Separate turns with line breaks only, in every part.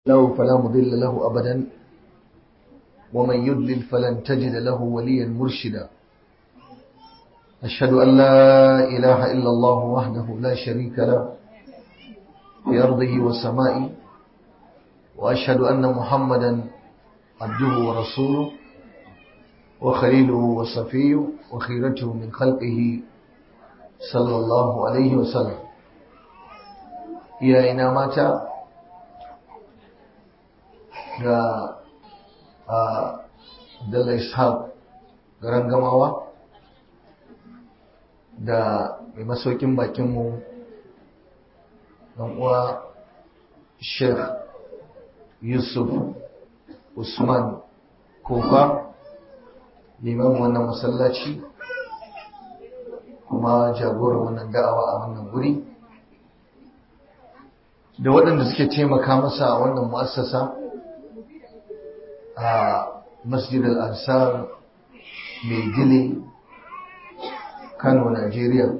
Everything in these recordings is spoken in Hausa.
له فلا مضل له أبدا ومن يضلل فلن تجد له وليا مرشدا أشهد أن لا إله إلا الله وحده لا شريك له في أرضه وسمائه وأشهد أن محمدا عبده ورسوله وخليله وصفيه وخيرته من خلقه صلى الله عليه وسلم يا إنا ماتا ga Dalla Ishaq garin gamawa da mai masaukin bakinmu uwa Sheikh Yusuf Usman Kofa liman wannan masallaci kuma jagoran wannan da'awa a wannan guri da waɗanda suke taimaka masa a wannan mu'assasa a masjid al-ansar mai gile kano najeriya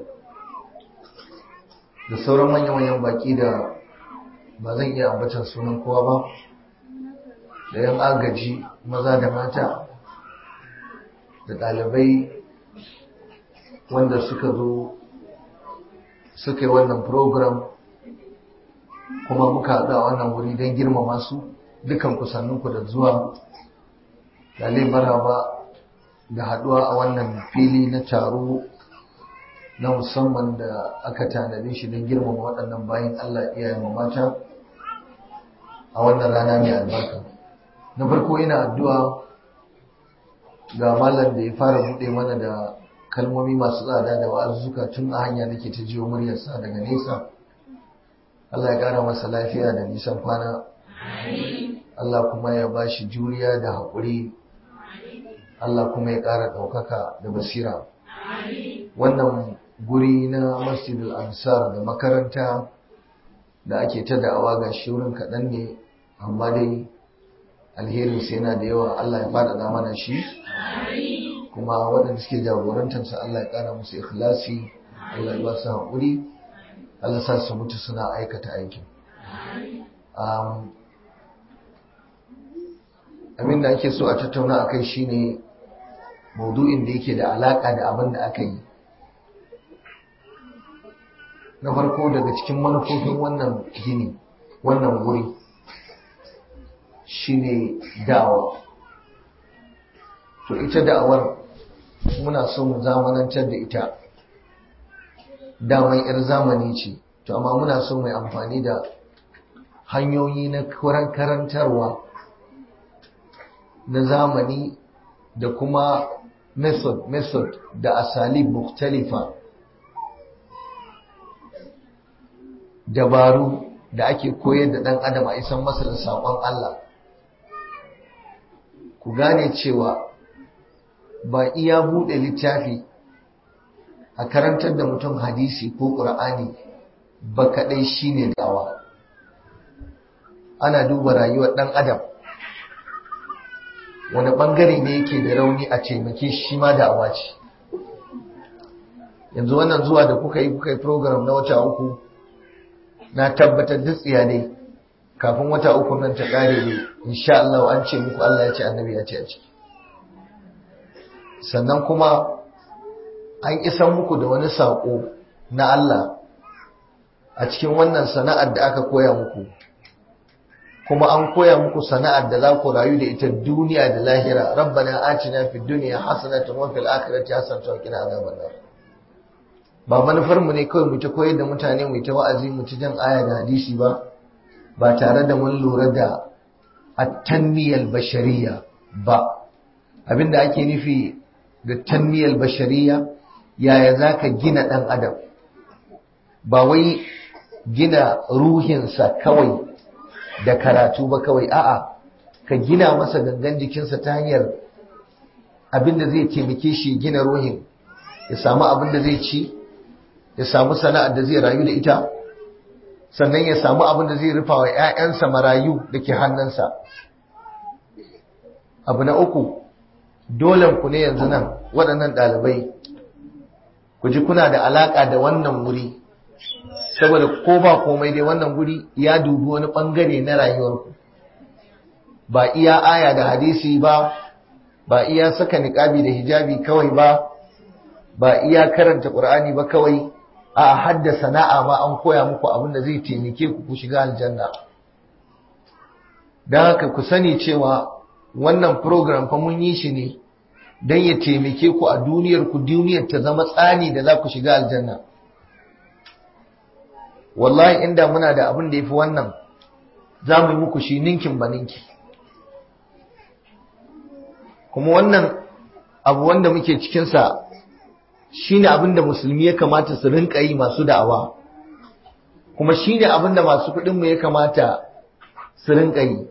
da sauran manya-manyan baki da ba zan iya ambatan sunan kowa ba da yan agaji maza da mata da ɗalibai wanda suka zo suka yi wannan program kuma muka haɗu a wannan wuri don girmama su dukan kusanninku da zuwa lalai maraba da haɗuwa a wannan fili na taro na musamman da aka tanade shi don girmama waɗannan bayan Allah iyayen mata a wannan rana mai albarka na farko ina addu'a ga malam da ya fara buɗe mana da kalmomi masu tsada da wa'azzuka tun a hanya nake ta jiyo muryarsa daga nesa Allah ya ƙara masa lafiya da nisan kwana Allah kuma ya ba shi juriya da haƙuri Allah kuma ya ƙara ɗaukaka da basira wannan guri na masjidul ansar da makaranta da ake ta da'awa ga shirin kaɗan ne amma dai alherinsa yana da yawa Allah ya faɗaɗa mana shi kuma waɗanda suke jagorantarsa Allah ya ƙara musu ikhlasi Allah ya ba su haƙuri Allah sa su mutu suna aikata aikin abin da ake so a tattauna a kai shine maudu'in da yake da alaƙa da abin da aka yi na farko daga cikin manufofin wannan gini wannan wuri shine da'awa to ita da'awar muna so mu zamanantar da ita daman 'yar zamani ce to amma muna so mai amfani da hanyoyi na karantarwa na zamani da kuma method method da asali mukhtalifa dabaru da ake koyar da ɗan adam a isan masa da saƙon Allah ku gane cewa ba iya buɗe littafi a karantar da mutum hadisi ko ƙur'ani ba kaɗai shine dawa ana duba rayuwar ɗan adam wani ɓangare ne yake da rauni a taimake shi ma da awaci yanzu wannan zuwa da kuka yi kuka yi program na wata uku na tabbatar duk ne kafin wata uku nan ta ƙare ne insha Allah an ce muku Allah ya ce annabi ya ce a ciki sannan kuma an isan muku da wani saƙo na Allah a cikin wannan sana'ar da aka koya muku kuma an koya muku sana'ar da za ku rayu da ita duniya da lahira rabbana atina fid dunya hasanatan wa fil akhirati hasanatan wa qina adhaban nar ba manufar mu ne kawai mu ta koyar da mutane mu ta wa'azi mu ta jan aya da hadisi ba ba tare da mun lura da at-tanmiyal bashariyya ba abinda ake nufi da tanmiyal bashariyya yaya zaka gina dan adam ba wai gina ruhinsa kawai da karatu ba kawai a'a ka gina masa gangan jikinsa ta hanyar abin da zai taimake shi gina ruhin ya samu abin da zai ci ya samu sana'ar da zai rayu da ita sannan ya samu abin da zai rufa wa 'ya'yansa marayu da ke hannunsa abu na uku dole ku ne yanzu nan waɗannan ɗalibai ku ji kuna da alaƙa da wannan wuri saboda ko ba komai dai wannan guri ya dubi wani bangare na rayuwarku ba iya aya da hadisi ba ba iya saka niqabi da hijabi kawai ba ba iya karanta qur'ani ba kawai a hadda sana'a ma an koya muku abin da zai taimake ku ku shiga aljanna don haka ku sani cewa wannan program fa mun yi shi ne don ya taimake ku a duniyar ku duniyar ta zama tsani da za ku shiga aljanna wallahi inda muna da abin da ya fi wannan za mu yi muku shi ninkin ba ninki kuma wannan abu wanda muke cikinsa shi ne abin da musulmi ya kamata su rinka yi masu da'awa kuma shi ne abin da masu kuɗinmu ya kamata su rinka yi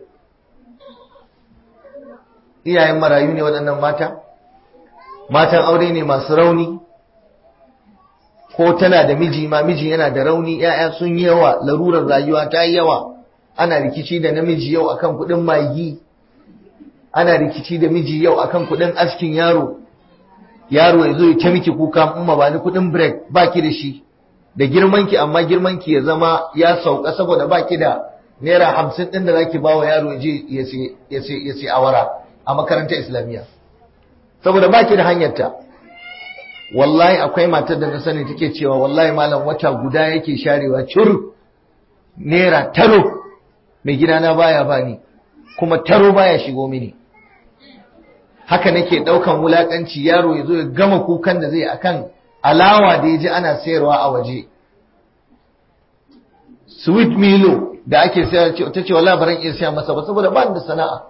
iyayen marayu ne waɗannan mata matan aure ne masu rauni ko tana da miji ma miji yana da rauni ‘ya'ya sun yi yawa larurar rayuwa ta yi yawa ana rikici da namiji yau akan kuɗin magi ana rikici da miji yau akan kuɗin askin yaro yaro ya zo ya ta miki kuka in ma ba ni kuɗin break baki da shi da girmanki amma girmanki ya zama ya sauka saboda baki da naira hamsin ɗin da zaki ba wa yaro ya je ya sai awara a makarantar islamiyya saboda baki da hanyarta wallahi akwai matar da na sani take cewa wallahi malam wata guda yake sharewa cur naira taro mai gidana baya bani kuma taro baya shigo mini haka nake daukan wulakanci yaro ya zo ya gama kukan da zai akan alawa da ya ji ana sayarwa a waje sweet milo da ake sayar ta ce wallahi baran iya siya masa ba saboda ba da sana'a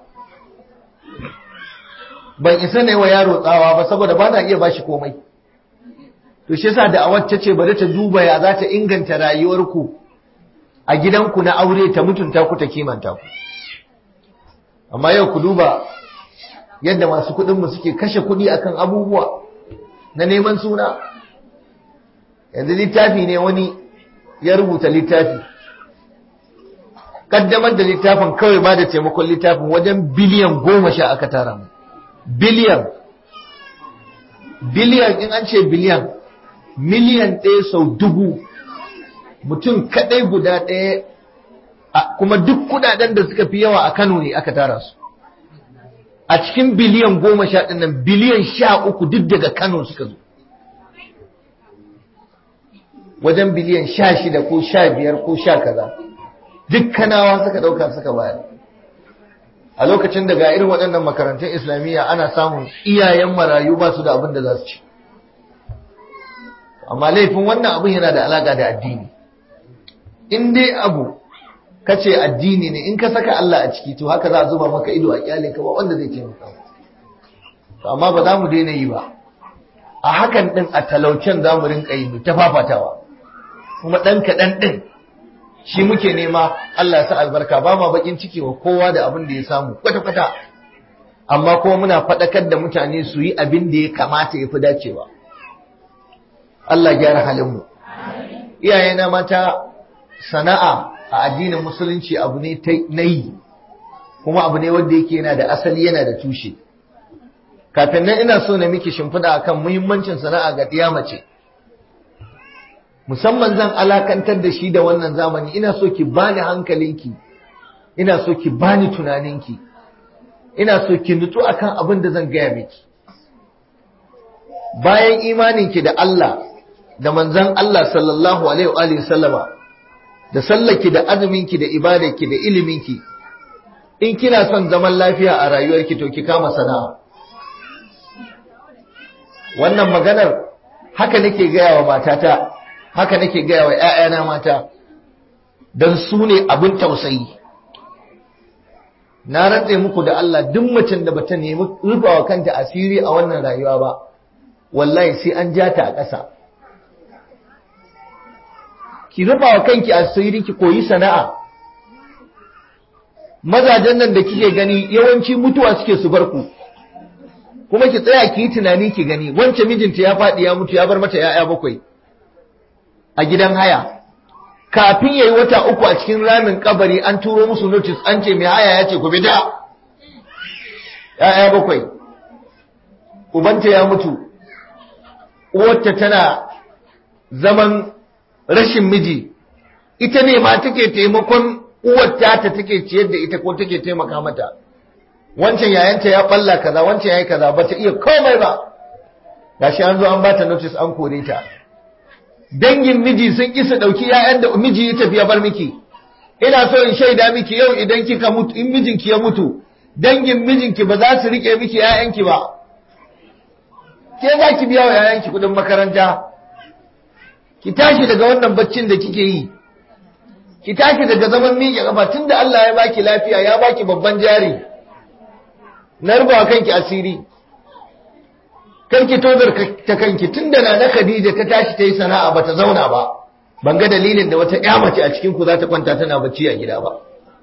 ban isa ne wa yaro tsawa ba saboda ba na iya bashi komai to shi yasa da awar ta ce bari ta duba ya za ta inganta rayuwarku a gidanku na aure ta mutunta ku ta kimanta ku amma yau ku duba yadda masu kuɗinmu suke kashe kuɗi akan abubuwa na neman suna yanzu littafi ne wani ya rubuta littafi kaddamar da littafin kawai ba da taimakon littafin wajen biliyan goma sha aka tara mu biliyan biliyan in an ce biliyan miliyan ɗaya sau dubu mutum kaɗai guda ɗaya kuma duk kudaden da suka fi yawa a Kano ne aka tara su a cikin biliyan goma sha ɗin nan biliyan sha uku duk daga Kano suka zo wajen biliyan sha shida ko sha biyar ko sha kaza duk kanawa suka ɗauka suka bayar a lokacin da ga irin waɗannan makarantun islamiyya ana samun iyayen marayu ba su da abin da za su ci amma laifin wannan abin yana da alaƙa da addini in dai abu ka ce addini ne in ka saka Allah a ciki to haka za a zuba maka ido a kyale ka ba wanda zai taimaka amma ba za mu daina yi ba a hakan din a talaucen za mu rinka yi mu ta fafatawa kuma ɗan kaɗan ɗin shi muke nema Allah ya sa albarka ba ma bakin ciki wa kowa da abin da ya samu kwata-kwata amma kuma muna faɗakar da mutane su yi abin da ya kamata ya fi dacewa Allah gyara halinmu iyayena mata sana'a a addinin musulunci abu ne na yi kuma abu ne wanda yake yana da asali yana da tushe kafin nan ina so na miki shimfiɗa akan muhimmancin sana'a ga ɗiya mace musamman zan alakantar da shi da wannan zamani ina so ki bani hankalinki ina so ki bani tunaninki ina so ki nutsu akan abin da zan gaya miki bayan imaninki da Allah da manzon Allah sallallahu alaihi wa sallama da sallaki da azuminki da ibadarki da iliminki in kina son zaman lafiya a rayuwarki to ki kama sana'a wannan maganar haka nake gaya wa matata haka nake gaya wa ‘ya'yana mata don su ne abin tausayi na rantse muku da Allah duk macen da bata nemi rufawa kanta asiri a wannan rayuwa ba wallahi sai an ja ta a ƙasa ki rufawa kanki asiri ki koyi sana'a mazajen nan da kike gani yawanci mutuwa suke su bar ku kuma ki tsaya ki yi tunani ki gani wancan mijinta ya faɗi ya mutu ya bar mata ‘ya'ya bakwai a gidan haya kafin yayi wata uku a cikin ramin kabari an turo musu notice an ce mai haya ya ce ku bi da ‘ya'ya bakwai ubanta ya mutu uwarta tana zaman rashin miji ita ne ma take taimakon uwarta ta take ciyar da ita ko take taimaka mata wancan yayanta ya balla kaza wancan yayi kaza bata iya komai ba gashi an zo an bata notice an kore ta dangin miji sun ki su dauki yayan da miji ya tafi ya bar miki ina so in shaida miki yau idan kika mutu in mijinki ya mutu dangin mijinki ba za su rike miki yayanki ba ke za ki biya wa yayanki kudin makaranta ki tashi daga wannan baccin da kike yi ki tashi daga zaman miƙe kafa tunda Allah ya baki lafiya ya baki babban jari na rubawa kanki asiri kanki tozar ta kanki tunda na na Khadija ta tashi ta yi sana'a bata zauna ba ban ga dalilin da wata ƴa mace a cikin ku za ta kwanta tana bacci a gida ba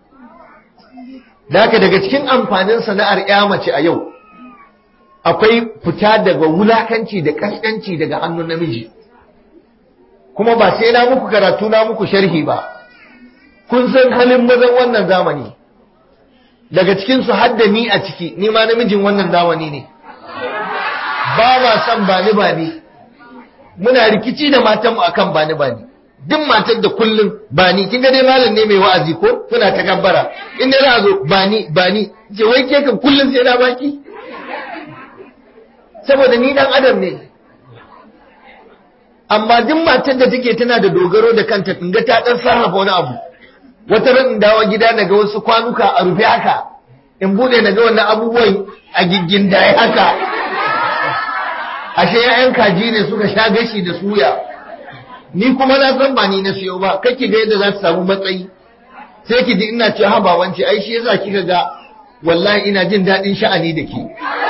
Daka daga cikin amfanin sana'ar ƴa mace a yau akwai fita daga wulakanci da kaskanci daga hannun namiji kuma ba sai na muku karatu na muku sharhi ba kun san halin mazan wannan zamani daga cikin su hadda ni a ciki ni ma namijin wannan zamani ne ba ma san bani bani muna rikici da matanmu akan bani bani duk matar da kullum bani kin ga dai malam ne mai wa'azi ko kuna ta gabbara in dai za zo bani bani ce wai ke kan kullum sai na baki saboda ni dan adam ne amma duk matar da take tana da dogaro da kanta in ga ta dan sarrafa wani abu wata ran in dawo gida daga wasu kwanuka a rufe haka in bude daga wannan abubuwan a giggin da haka ashe ƴaƴan kaji ne suka sha gashi da suya ni kuma na san ba ni na siyo ba kake ga yadda za su samu matsayi sai ki ji ina cewa ha babanci ai shi yasa kika ga wallahi ina jin daɗin sha'ani da ke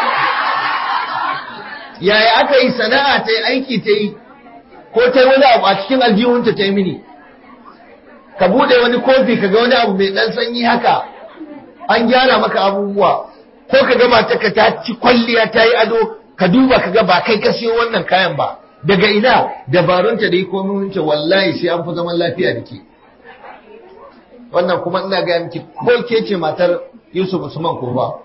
yaya aka yi sana'a ta yi aiki ta yi ko ta yi wani abu a cikin aljihunta ta yi mini ka buɗe wani kofi ka ga wani abu mai ɗan sanyi haka an gyara maka abubuwa ko ka ga matarka ta ci kwalliya ta yi ado ka duba ka ga ba kai ka siyo wannan kayan ba daga ina dabarunta da yi kominta wallahi sai an fi zaman lafiya da ke wannan kuma ina gaya miki ko ke ce matar yusuf usman ko ba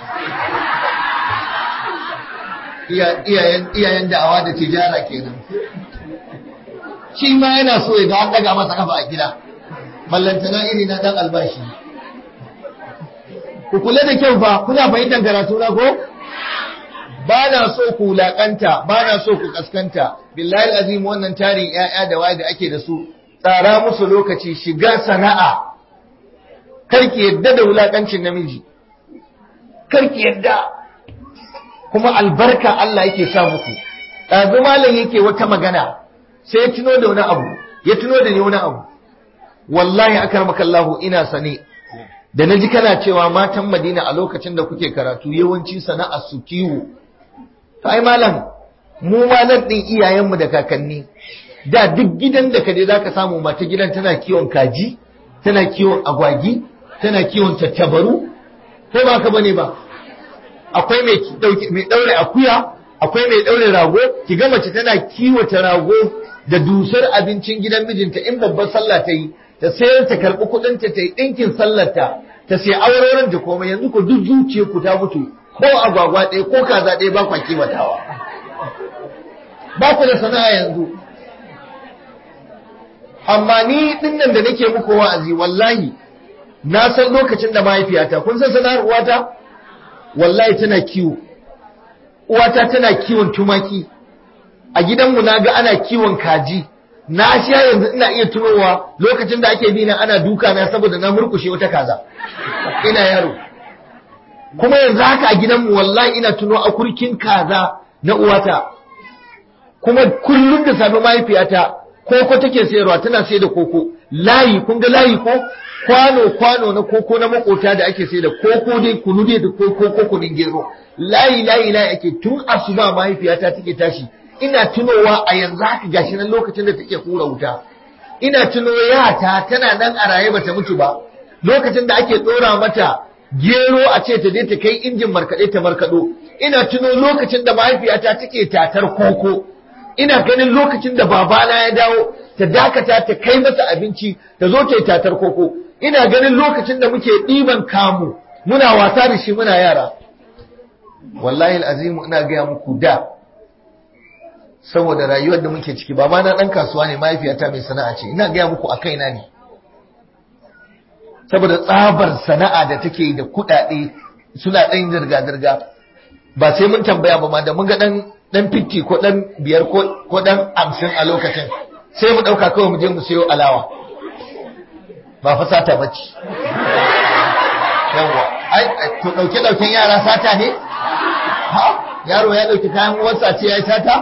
iyayen da'awa da tijara kenan shi ma yana so ya ga an daga masa kafa a gida ballantana iri na dan albashi ku kula da kyau fa kuna fahimtar karatu na ko ba na so ku wulaƙanta ba na so ku kaskanta billahi azim wannan tarin ƴaƴa da waye da ake da su tsara musu lokaci shiga sana'a karki yadda da wulaƙancin namiji karki yadda kuma albarka Allah yake sa muku ɗazu malam yake wata magana sai ya tuno da wani abu ya tuno da ni wani abu wallahi akarmakallahu ina sane da naji kana cewa matan Madina a lokacin da kuke karatu yawanci sana'ar su kiwo to ai malam mu ma nan din iyayenmu da kakanni da duk gidan da kaje zaka samu mata gidan tana kiwon kaji tana kiwon agwagi tana kiwon tattabaru ko ba ka bane ba akwai mai dauke mai daure akuya akwai mai daure rago ki ga mace tana kiwata rago da dusar abincin gidan mijinta in babbar sallah ta yi ta sayar ta karbi kudin ta ta yi dinkin sallarta ta sai aurorin ta komai yanzu ko duk zuciyar ku ta mutu ko agwagwa ɗaya ko kaza ɗaya ba kwa kiwatawa ba ku da sana'a yanzu amma ni dinnan da nake muku wa'azi wallahi na san lokacin da mahaifiyata kun san sana'ar uwata wallahi tana kiwo uwata tana kiwon tumaki a gidanmu na ga ana kiwon kaji na sha yanzu ina iya tunowa lokacin da ake bina ana duka na saboda na murkushe wata kaza ina yaro kuma yanzu haka a gidanmu wallahi ina tuno a kurkin kaza na uwata kuma kullum da safe mahaifiyata koko take sayarwa tana sai da koko layi kun ga layi ko kwano kwano na koko na makota da ake sai da koko dai kunu dai da koko ko kunun gero layi layi layi ake tun asuba mahaifiyata take tashi ina tunowa a yanzu haka gashi nan lokacin da take hura wuta ina tuno yata tana nan a raye bata mutu ba lokacin da ake dora mata gero a ce ta je ta kai injin markaɗe ta markaɗo ina tuno lokacin da mahaifiyata take tatar koko ina ganin lokacin da babana ya dawo ta dakata ta kai masa abinci ta zo ta yi tatar koko ina ganin lokacin da muke ɗiban kamu muna wasa da shi muna yara wallahi azimu ina gaya muku da saboda rayuwar da muke ciki babana ɗan kasuwa ne mahaifiyata mai sana'a ce ina gaya muku a kaina ne saboda tsabar sana'a da take da kuɗaɗe suna ɗan zirga-zirga ba sai mun tambaya ba ma da mun ga ɗan ɗan fitti ko ɗan biyar ko ɗan hamsin a lokacin sai mu ɗauka kawai mu je mu sayo alawa ba fa sata bacci yawa ai to ɗauke ɗauken yara sata ne ha yaro ya ɗauki kayan uwarsa ce ya yi sata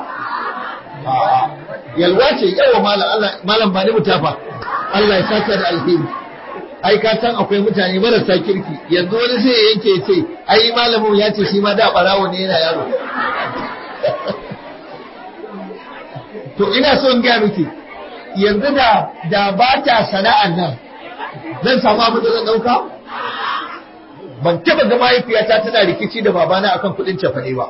yalwa ce yawa malam ba ni mutafa Allah ya saka da alheri ai ka san akwai mutane marasa kirki yanzu wani sai ya yanke ya ce ai malamin ya ce shi ma da barawo ne yana yaro to ina so in gaya miki yanzu da da ba ta sana'an nan zan samu abin da zan dauka ban taba ga mahaifiyata tana rikici da babana akan kudin cefane ba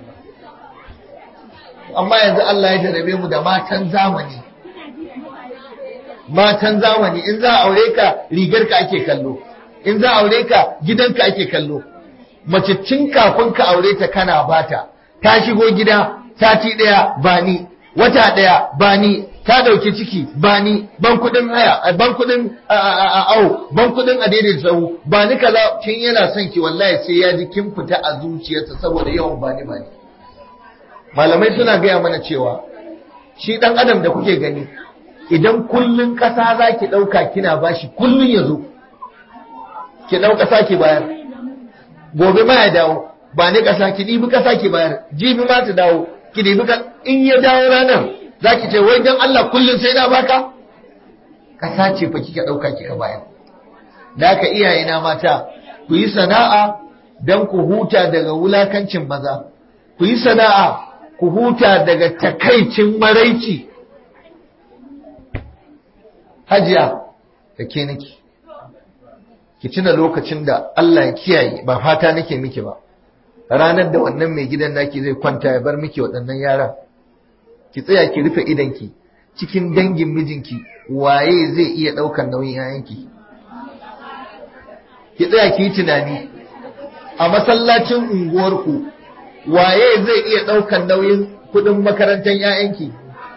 amma yanzu Allah ya jarabe mu da matan zamani matan zamani in za a aure ka rigar ka ake kallo in za a aure ka gidanka ake kallo mace tun kafin ka aure ta kana bata ta shigo gida sati daya ba ni wata daya ba ni ta dauki ciki ba ni ban kudin haya ban kudin au ban kudin adedin sau ba ni kaza kin yana son ki wallahi sai ya ji kin fita a zuciyarsa saboda yawan ba ni ba ni malamai suna gaya mana cewa shi dan adam da kuke gani idan kullun kasa za ki ɗauka kina bashi kullun ya zo ki ɗau kasa ki bayar gobe ma ya dawo ba ni kasa ki ɗibi kasa ki bayar jibi ma ta dawo ki ɗibi ka in ya dawo ranar za ki ce wai dan Allah kullun sai na baka kasa ce fa kika ɗauka kika bayar da haka iyayena mata ku yi sana'a don ku huta daga wulakancin maza ku yi sana'a ku huta daga takaicin maraici hajiya da ke nake ki tuna lokacin da Allah ya kiyaye ba fata nake miki ba ranar da wannan mai gidan naki zai kwanta ya bar miki waɗannan yara ki tsaya ki rufe idanki cikin dangin mijinki waye zai iya ɗaukar nauyin yayanki ki tsaya ki yi tunani a masallacin unguwarku waye zai iya ɗaukar nauyin kuɗin makarantar yayanki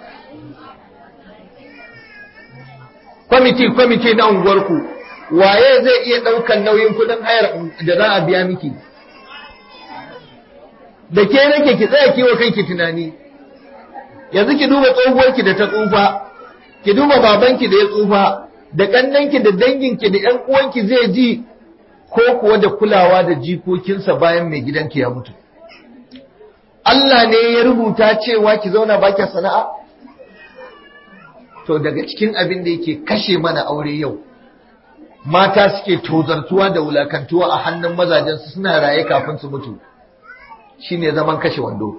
kwamiti kwamiti na unguwarku waye zai iya ɗaukan nauyin kuɗin hayar da za a biya miki da ke nake ki tsaya kiwo kanki tunani yanzu ki duba tsohuwarki da ta tsufa ki duba babanki da ya tsufa da ƙannanki da danginki da ƴan uwanki zai ji ko kuwa da kulawa da jikokinsa bayan mai gidanki ya mutu Allah ne ya rubuta cewa ki zauna baki sana'a to daga cikin abin da yake kashe mana aure yau mata suke tozartuwa da wulakantuwa a hannun mazajensu suna raye kafin su mutu shine zaman kashe wando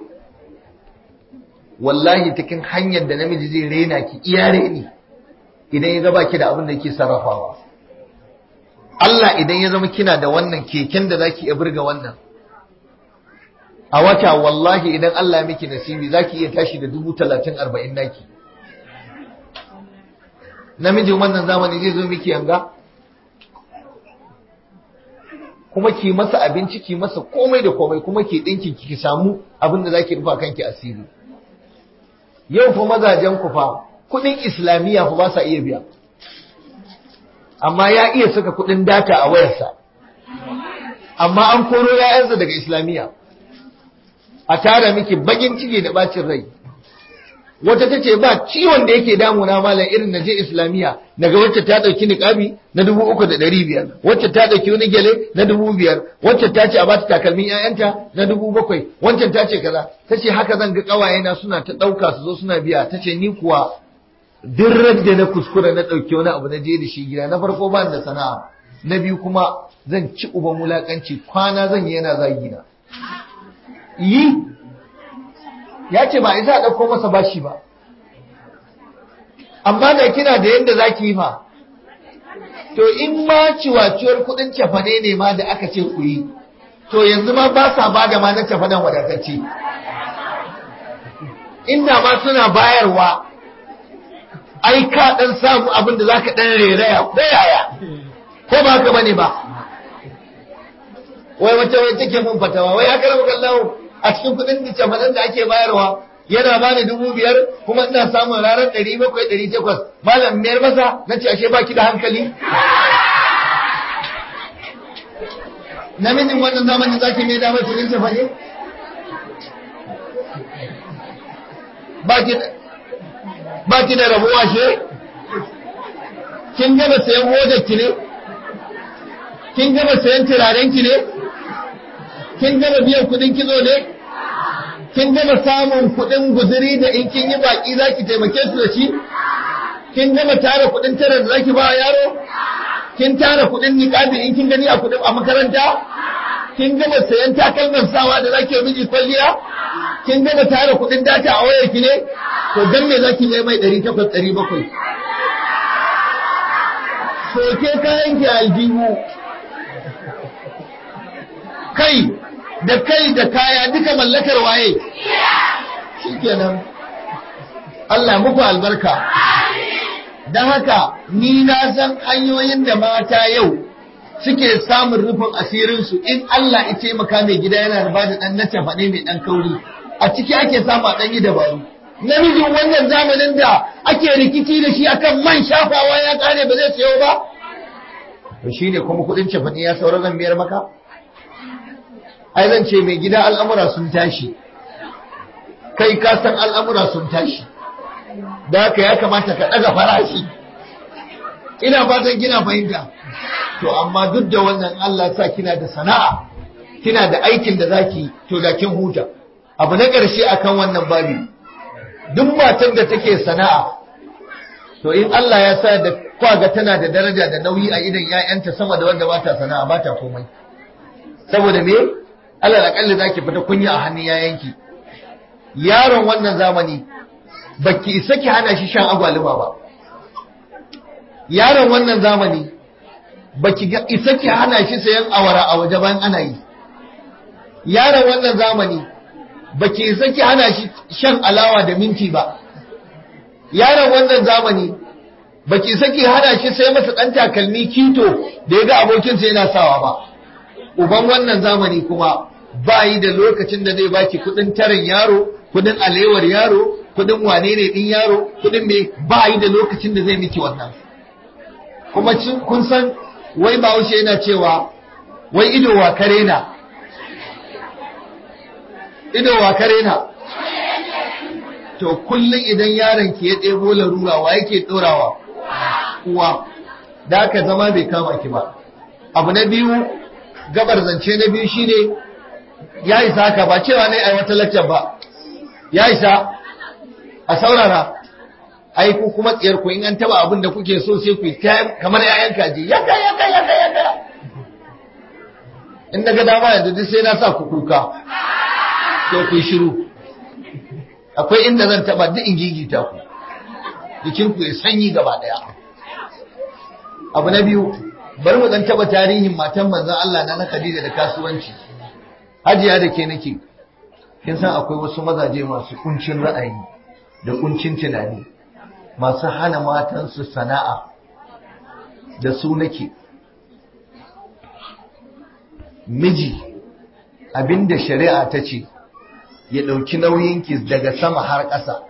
wallahi cikin hanyar da namiji zai rena ki iya reni idan ya ga baki da abin da yake sarrafawa Allah idan ya zama kina da wannan keken da zaki iya burga wannan a wata wallahi idan Allah ya miki nasibi zaki iya tashi da dubu talatin arba'in naki namijin wannan zamani zai zo miki yanga kuma ki masa abinci ki masa komai da komai kuma ki dinkin ki samu abin da zaki rufa kanki asiri yau fa mazajen ku fa kudin islamiyya fa ba sa iya biya amma ya iya saka kudin data a wayarsa amma an koro ya'yansa daga islamiyya a tara miki bakin ciki da bacin rai wata ta ce ba ciwon da yake damuna malam irin na je islamiyya daga wacce ta ɗauki niƙabi na dubu uku da ɗari biyar wacce ta ɗauki wani gyale na dubu biyar wacce ta ce a bata takalmin ƴaƴanta na dubu bakwai wancan ta ce kaza ta ce haka zan ga ƙawayena suna ta ɗauka su zo suna biya ta ce ni kuwa duk da na kuskura na ɗauki wani abu na je da shi gida na farko ba da sana'a na biyu kuma zan ci uban wulaƙanci kwana zan yi yana zagina yi ya ce ba isa a ɗauko masa bashi ba amma da kina da yadda za ki yi fa to in ma ciwaciwar kuɗin cefane ne ma da aka ce ku yi to yanzu ma ba sa ba da ma na cefanen wadatacce inda ma suna bayarwa ai ka ɗan samu abin da za ka ɗan reraya ko yaya ko ba haka bane ba wai wata wai take mun fatawa wai haka rabu kallahu a cikin kudin da camadan da ake bayarwa yana bani dubu biyar kuma ina samun ranar ɗari bakwai ɗari takwas malam miyar masa na ce ashe baki da hankali namijin wannan zamanin zaki mai damar kudin cefane ba ki da rabuwa she kin gama sayan hodar ki ne kin gama sayan turaren ki ne kin gama biyan kudin kitso ne kin gama samun kudin guzuri da in kin yi baki zaki taimake su da shi kin gama tara kudin tara da zaki ba yaro kin tara kudin niqabi in kin gani a kudin a makaranta kin gama sayan takalman sawa da zaki yi miji kwalliya kin gama tara kudin data a wayar ki ne to dan me zaki yi mai 800 700 soke kayan ki aljihu kai da kai da kaya duka mallakar waye shikenan Allah muku albarka don haka ni na san hanyoyin da mata yau suke samun rufin asirinsu in Allah ya taimaka mai gida yana da bada dan nace faɗe mai dan kauri a ciki ake samu a ɗanyi dabaru namijin wannan zamanin da ake rikici da shi akan man shafawa ya kare ba zai sayo ba to shine kuma kuɗin cefane ya saura zan biyar maka ai zan ce mai gida al'amura sun tashi kai ka san al'amura sun tashi da haka ya kamata ka ɗaga farashi ina fatan kina fahimta to amma duk da wannan Allah sa kina da sana'a kina da aikin da zaki to da kin huta abu na ƙarshe akan wannan babi duk matan da take sana'a to in Allah ya sa da kwaga tana da daraja da nauyi a idan 'ya'yanta sama da wanda ba ta sana'a ba ta komai saboda me Allah da kalli zaki fita kunya a hannun yayanki yaron wannan zamani baki isa ki hana shi shan agwaluma ba yaron wannan zamani baki isa ki hana shi sayan awara a waje bayan ana yi yaron wannan zamani baki isa ki hana shi shan alawa da minti ba yaron wannan zamani baki isa ki hana shi sai masa dan takalmi kito da ya ga abokinsa yana sawa ba uban wannan zamani kuma ba yi da lokacin da zai baki kudin tarin yaro kudin alewar yaro kudin wane ne din yaro kudin me ba yi da lokacin da zai miki wannan kuma kun san wai bahaushe yana cewa wai ido wa kare na ido wa kare na to kullum idan yaron ki ya ɗebo larura wa yake ɗorawa uwa da aka zama bai kama ki ba abu na biyu gabar zance na biyu shine ya isa haka ba cewa ne ai wata laccar ba ya isa a saurara ai ku kuma tsiyar ku in an taba abin da kuke so sai ku kamar yayan kaji yaka yaka yaka yaka in daga dama yanzu duk sai na sa ku kuka to ku shiru akwai inda zan taba duk in gigita ku jikin ku ya sanyi gaba daya abu na biyu bari mu dan taba tarihin matan manzon Allah na Khadija da kasuwanci hajiya da ke nake kin san akwai wasu mazaje masu kuncin ra'ayi da kuncin tunani masu hana matansu sana'a da su nake miji abinda shari'a ta ce ya ɗauki nauyinki daga sama har ƙasa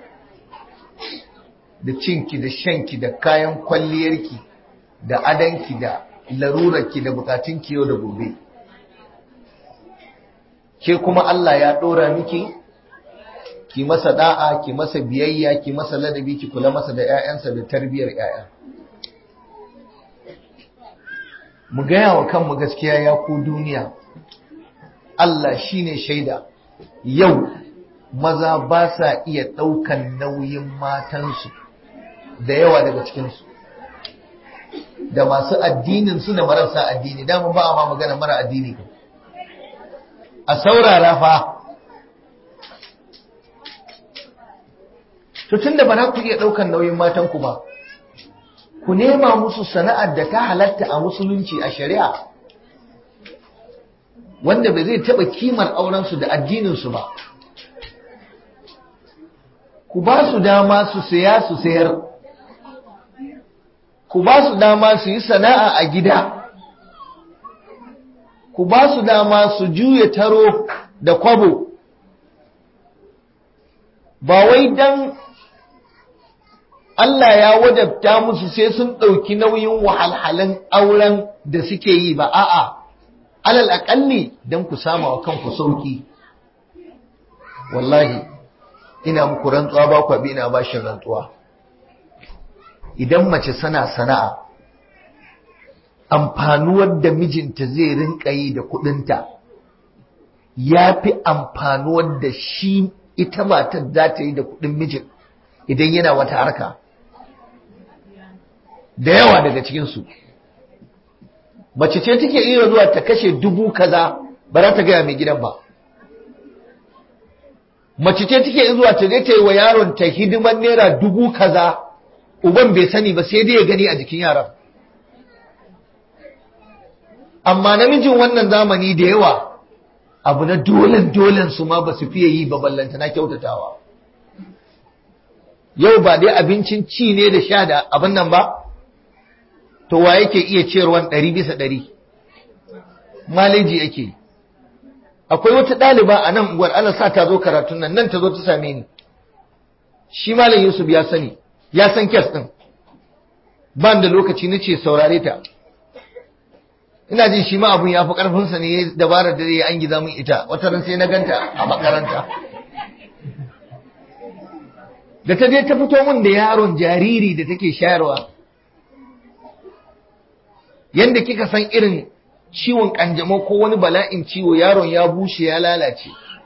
da cinki da shanki da kayan kwalliyarki da adanki da larurarki da bukatunki yau da gobe ke kuma Allah ya ɗora miki ki masa da'a ki masa biyayya ki masa ladabi ki kula masa da 'ya'yansa da tarbiyar 'ya'ya mu gaya wa kanmu gaskiya ya ku duniya Allah shine shaida yau maza ba sa iya ɗaukan nauyin matansu da yawa daga cikinsu da masu addinin su da marasa addini dama ba a ma magana mara addini a saurara fa to tunda ba za ku iya ɗaukan nauyin matanku ba ku nema musu sana'ar da ta halatta a musulunci a shari'a wanda ba zai taɓa kimar aurensu da addininsu ba ku ba su dama su saya su sayar ku ba su dama su yi sana'a a gida ku ba su dama su juya taro da kwabo ba wai dan Allah ya wajabta musu sai sun ɗauki nauyin wahalhalun auren da suke yi ba a'a alal aƙalli don ku sama wa kanku sauki wallahi ina muku rantsuwa ba ku ina bashin rantsuwa idan mace sana sana'a amfanuwar da mijinta zai rinka yi da kudinta ya fi amfanuwar da shi ita matar za ta yi da kudin mijin idan yana wata harka da yawa daga cikinsu mace ce take iya zuwa ta kashe dubu kaza ba za ta gaya mai gidan ba mace ce take zuwa ta je ta yi wa yaron ta hidiman naira dubu kaza uban bai sani ba sai dai ya gani a jikin yaran amma namijin wannan zamani da yawa abu na dolen dolen su ma ba su fiye yi ba ballanta na kyautatawa yau ba dai abincin ci ne da sha da abin nan ba to wa yake iya ciyarwan ɗari bisa ɗari maleji yake akwai wata ɗaliba a nan uwar ana sa ta zo karatun nan nan ta zo ta same ni shi malam yusuf ya sani ya san kes ɗin ban da lokaci na ce saurare ta ina jin shi ma abun ya fi ƙarfinsa ne ya dabarar da ya an giza min ita wata ran sai na ganta a makaranta da ta je ta fito min da yaron jariri da take shayarwa yanda kika san irin ciwon kanjamau ko wani bala'in ciwo yaron ya bushe ya lalace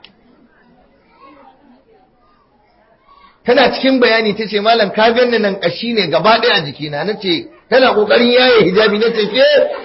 tana cikin bayani ta ce malam ka ganni nan kashi ne gaba ɗaya a jikina na ce tana ƙoƙarin yaye hijabi na ce ke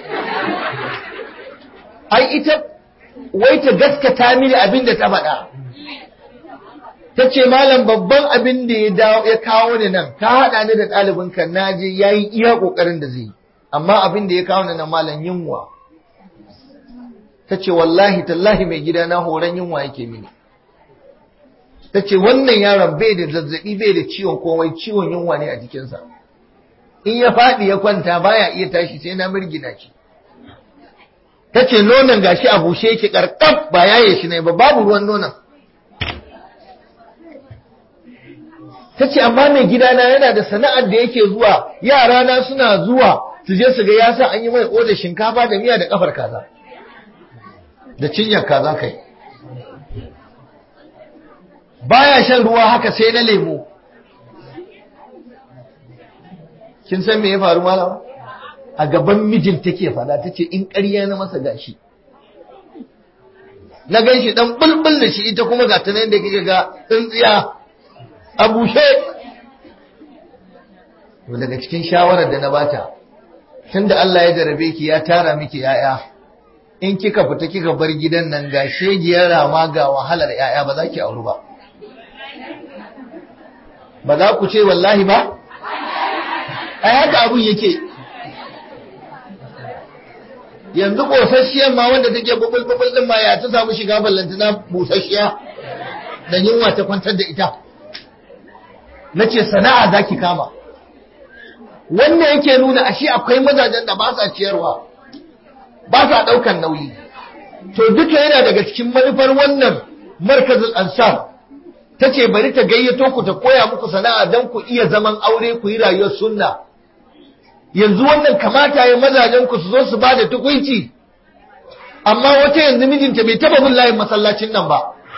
ai ita wai ta gaskata mini abin da ta faɗa ta ce malam babban abin da ya kawo ni nan ka haɗa ni da ɗalibinka na je ya yi iya ƙoƙarin da zai yi amma abin da ya kawo ni na malam yunwa ta ce wallahi tallahi mai gida na horon yunwa yake mini ta ce wannan yaron bai da zazzabi bai da ciwon komai ciwon yunwa ne a jikinsa in ya faɗi ya kwanta baya iya tashi sai na mirgina shi ta ce nonon gashi a bushe yake karkaf ba yaye shi ne ba babu ruwan nonon ta ce amma mai gidana yana da sana'ar da yake zuwa yarana suna zuwa su je su ga ya sa an yi mai oda shinkafa da miya da kafar kaza da cinyar kaza kai baya shan ruwa haka sai na lemo kin san me ya faru malama a gaban mijin take fada tace in ƙarya na masa gashi na gan shi dan bulbul da shi ita kuma ga ta nan da kike ga tsintsiya a bushe to daga cikin shawarar da na bata tunda Allah ya jarabe ki ya tara miki yaya in kika fita kika bar gidan nan ga shegiyar rama ga wahalar yaya ba za ki auru ba ba za ku ce wallahi ba ai haka abun yake yanzu ƙosasshiyar ma wanda take bubul-bubul din ma ya ta samu shiga ballantana busasshiya da yunwa ta kwantar da ita na ce sana'a za ki kama wannan yake nuna ashe akwai mazajen da ba sa ciyarwa ba sa ɗaukan nauyi to duka yana daga cikin manufar wannan markazin ansar ta ce bari ta gayyato ku ta koya muku sana'a don ku iya zaman aure ku yi rayuwar sunna yanzu wannan kamata ya mazajen ku su zo su bada tukunci amma wata yanzu mijinta bai taba bin layin masallacin nan ba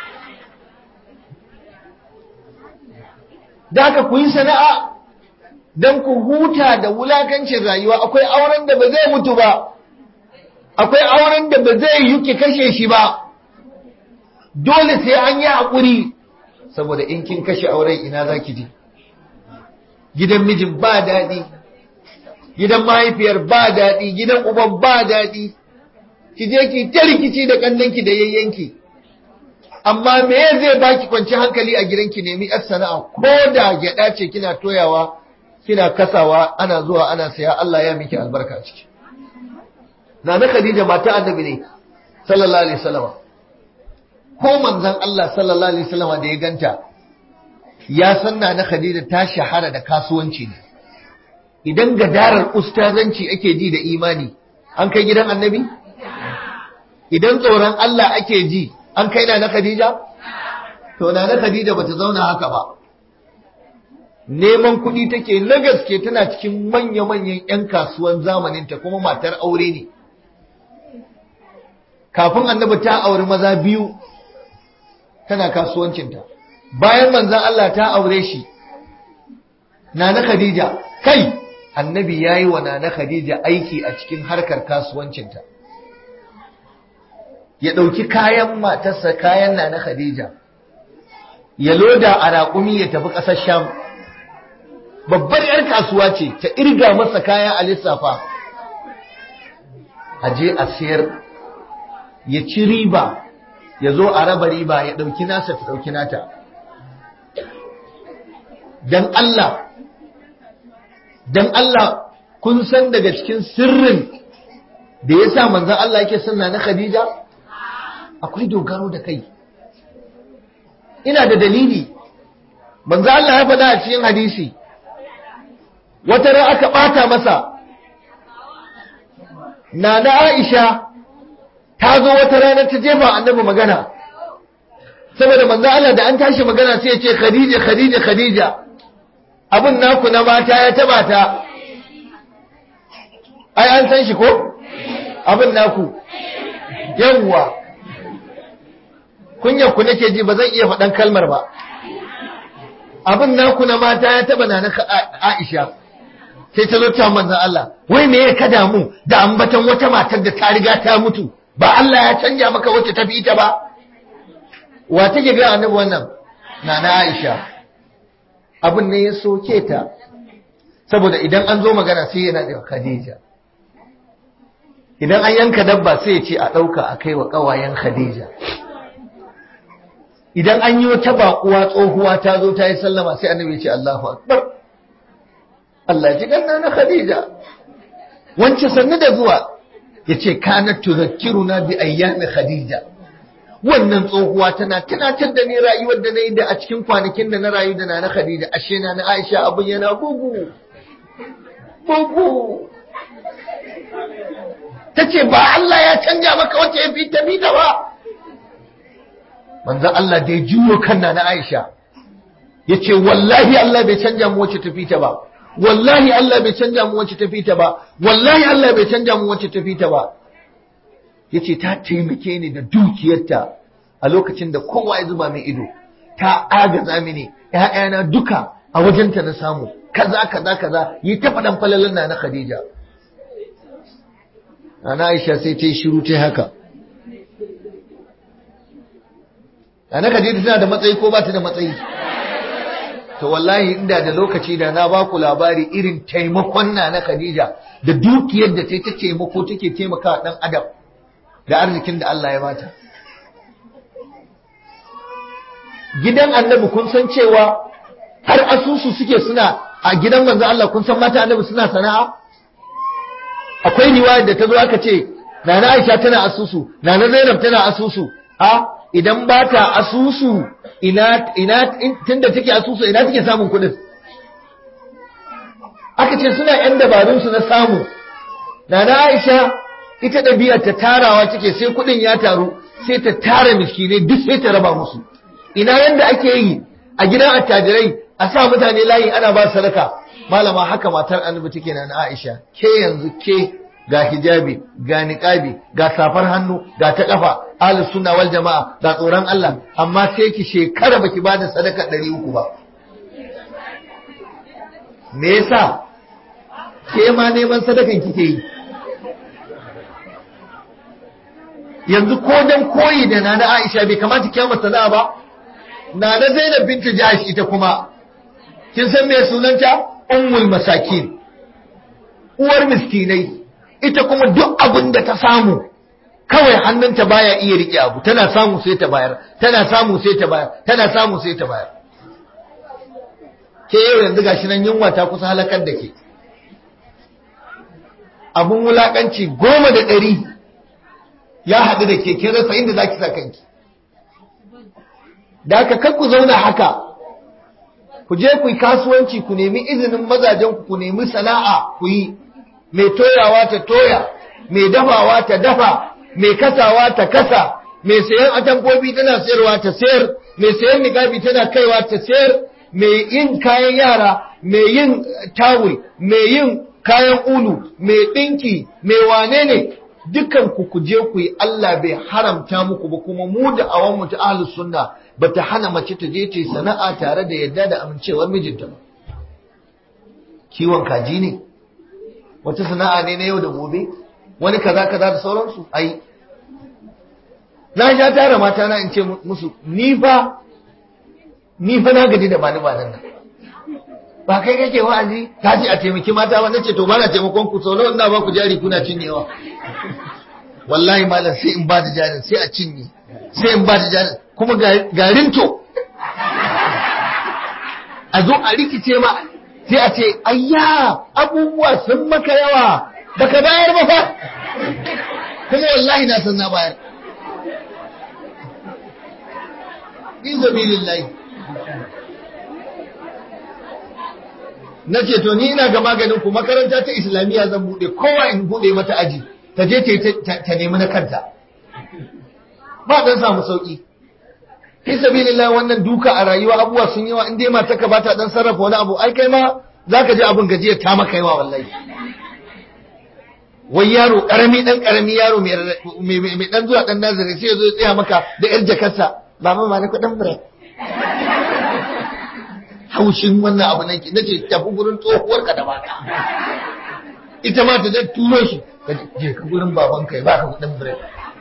da haka ku yi sana'a don ku huta da wulakancin rayuwa akwai auren da ba zai mutu ba akwai auren da ba zai yi ki kashe shi ba dole sai an yi haƙuri saboda in kin kashe auren ina za ki je gidan mijin ba daɗi gidan mahaifiyar ba daɗi gidan uban ba daɗi ki je ki ta rikici da kannanki da yayyanki amma me zai baki kwanci hankali a gidanki nemi yar sana'a ko da gyaɗa ce kina toyawa kina kasawa ana zuwa ana saya Allah ya miki albarka ciki Nana Khadija mata annabi ne sallallahu alaihi wasallam ko manzon Allah sallallahu alaihi wasallam da ya ganta ya san Nana Khadija ta shahara da kasuwanci ne idan gadarar ustazanci ake ji da imani an kai gidan annabi idan tsoron Allah ake ji an kai na na Khadija to na na Khadija bata zauna haka ba neman kuɗi take na gaske tana cikin manya-manyan 'yan kasuwan zamaninta kuma matar aure ne kafin annabi ta auri maza biyu tana kasuwancinta bayan manzan Allah ta aure shi nana Khadija kai annabi yayi wa nana Khadija aiki a cikin harkar kasuwancinta ya ɗauki kayan matarsa kayan nana Khadija ya loda a raƙumi ya tafi ƙasar Sham babbar 'yar kasuwa ce ta irga masa kaya a lissafa a je a sayar ya ci riba ya zo a raba riba ya ɗauki nasa ta ɗauki nata don Allah don Allah kun san daga cikin sirrin da ya sa manzan Allah yake sunna na Khadija akwai dogaro da kai ina da dalili manzan Allah ya faɗa a cikin hadisi wata ran aka ɓata masa na na Aisha ta zo wata rana ta jefa annabi magana saboda manzo Allah da an tashi magana sai ya ce Khadija Khadija Khadija abun naku na mata ya taba ta ai an san shi ko abun naku yawwa kunyar ku nake ji ba zan iya faɗan kalmar ba abun naku na mata ya taba na Aisha sai ta zo ta manzon Allah wai me ya kada mu da ambatan wata matar da ta riga ta mutu ba Allah ya canja maka wacce ta fi ita ba wa take ga annabi wannan nana Aisha abin ne ya soke ta saboda idan an zo magana sai yana da Khadija idan an yanka dabba sai ya ce a ɗauka a kai wa ƙawayen Khadija idan an yi wata baƙuwa tsohuwa ta zo ta yi sallama sai annabi ya ce Allahu akbar Allah ya ji ganna na Khadija wance sannu da zuwa ya ce kanat tuzakkiruna bi ayyami Khadija wannan tsohuwa tana tunatar da ni rayuwar da na yi da a cikin kwanakin da na rayu da na na Khadija ashe na na Aisha abin yana bugu bugu ta ce ba Allah ya canja maka wacce ya fi ta bi ta ba manzan Allah da ya juyo kan na na Aisha ya ce wallahi Allah bai canja mu wacce ta fi ta ba wallahi Allah bai canja mu wacce ta fi ta ba wallahi Allah bai canja mu wacce ta fi ta ba yace ta taimake ni da dukiyarta a lokacin da kowa ya zuba min ido ta agaza mini ƴaƴana duka a wajenta na samu kaza kaza kaza yi ta faɗan falalan na na Khadija Ana Aisha sai ta yi shiru ta haka Ana Khadija tana da matsayi ko ba ta da matsayi to wallahi inda da lokaci da na ba ku labari irin taimakon na na Khadija da dukiyar da ta taimako take taimaka dan adam da arzikin da Allah ya bata gidan annabi kun san cewa har asusu suke suna a gidan manzo Allah kun san mata annabi suna sana'a akwai riwaya da ta zo aka ce nana Aisha tana asusu nana Zainab tana asusu a idan ba ta asusu ina ina tunda take asusu ina take samun kuɗin aka ce suna yan dabarun su na samu nana Aisha ita ɗabi'ar ta tarawa take sai kuɗin ya taru sai ta tara miskinai duk sai ta raba musu ina yanda ake yi a gidan attajirai a sa mutane layi ana ba sadaka malama haka matar annabi take na Aisha ke yanzu ke ga hijabi ga niqabi ga safar hannu ga ta kafa ahlus sunna wal jamaa ga tsoron Allah amma sai ki shekara baki bada sadaka 300 ba me yasa ke ma neman sadakan kike yi yanzu ko dan koyi da nana Aisha bai kamata ki masa sana'a ba nana Zainab bintu Jahsh ita kuma kin san me sunanta ummul masakin uwar miskinai ita kuma duk abin da ta samu kawai hannunta baya iya rike abu tana samu sai ta bayar tana samu sai ta bayar tana samu sai ta bayar ke yau yanzu gashi nan yunwa ta kusa halakar da ke abun wulakanci goma da ɗari ya haɗu da ke kin rasa inda za ki sa kanki da aka kar ku zauna haka ku je ku yi kasuwanci ku nemi izinin mazajen ku ku nemi sana'a ku yi mai toyawa ta toya mai dafawa ta dafa mai kasawa ta kasa mai sayan atamfofi tana sayarwa ta sayar mai sayan niqabi tana kaiwa ta sayar mai yin kayan yara mai yin tawul mai yin kayan ulu mai ɗinki mai wane ne dukan ku ku je ku yi Allah bai haramta muku ba kuma mu da awan mu ta ahlus sunna bata hana mace ta je ta yi sana'a tare da yadda da amincewar mijinta ba kiwon kaji ne wata sana'a ne na yau da gobe wani kaza kaza da sauransu ai na sha tara mata na in ce musu ni fa ni fa na gaji da bani banan nan ba kai kake wa'azi ka ce a taimaki mata ba nace to bana taimakon ku sau nawa ina ba ku jari kuna cinyewa wallahi malam sai in ba da jarin sai a cinye sai in ba da jarin kuma garin to a zo a rikice ma sai a ce ayya abubuwa sun maka yawa baka bayar ba fa kuma wallahi na san na bayar in sabilillahi na ce to ni ina ga maganin ku makaranta ta islamiyya zan bude kowa in bude mata aji ta je ta nemi na kanta ba dan samu sauki fi sabilillah wannan duka a rayuwa abubuwa sun yawa in dai mata ka bata dan sarrafa wani abu ai kai ma zaka ji abin gajiya ta maka yawa wallahi wai yaro karami dan karami yaro mai mai dan zuwa dan nazari sai ya zo ya tsaya maka da yar jakarsa baba ma ni kudin break haushin wannan abu nan na ce tafi gurin tsohuwar ka da baka ita ma ta zai turo shi ka je ka gurin baban ka ba ka kudin break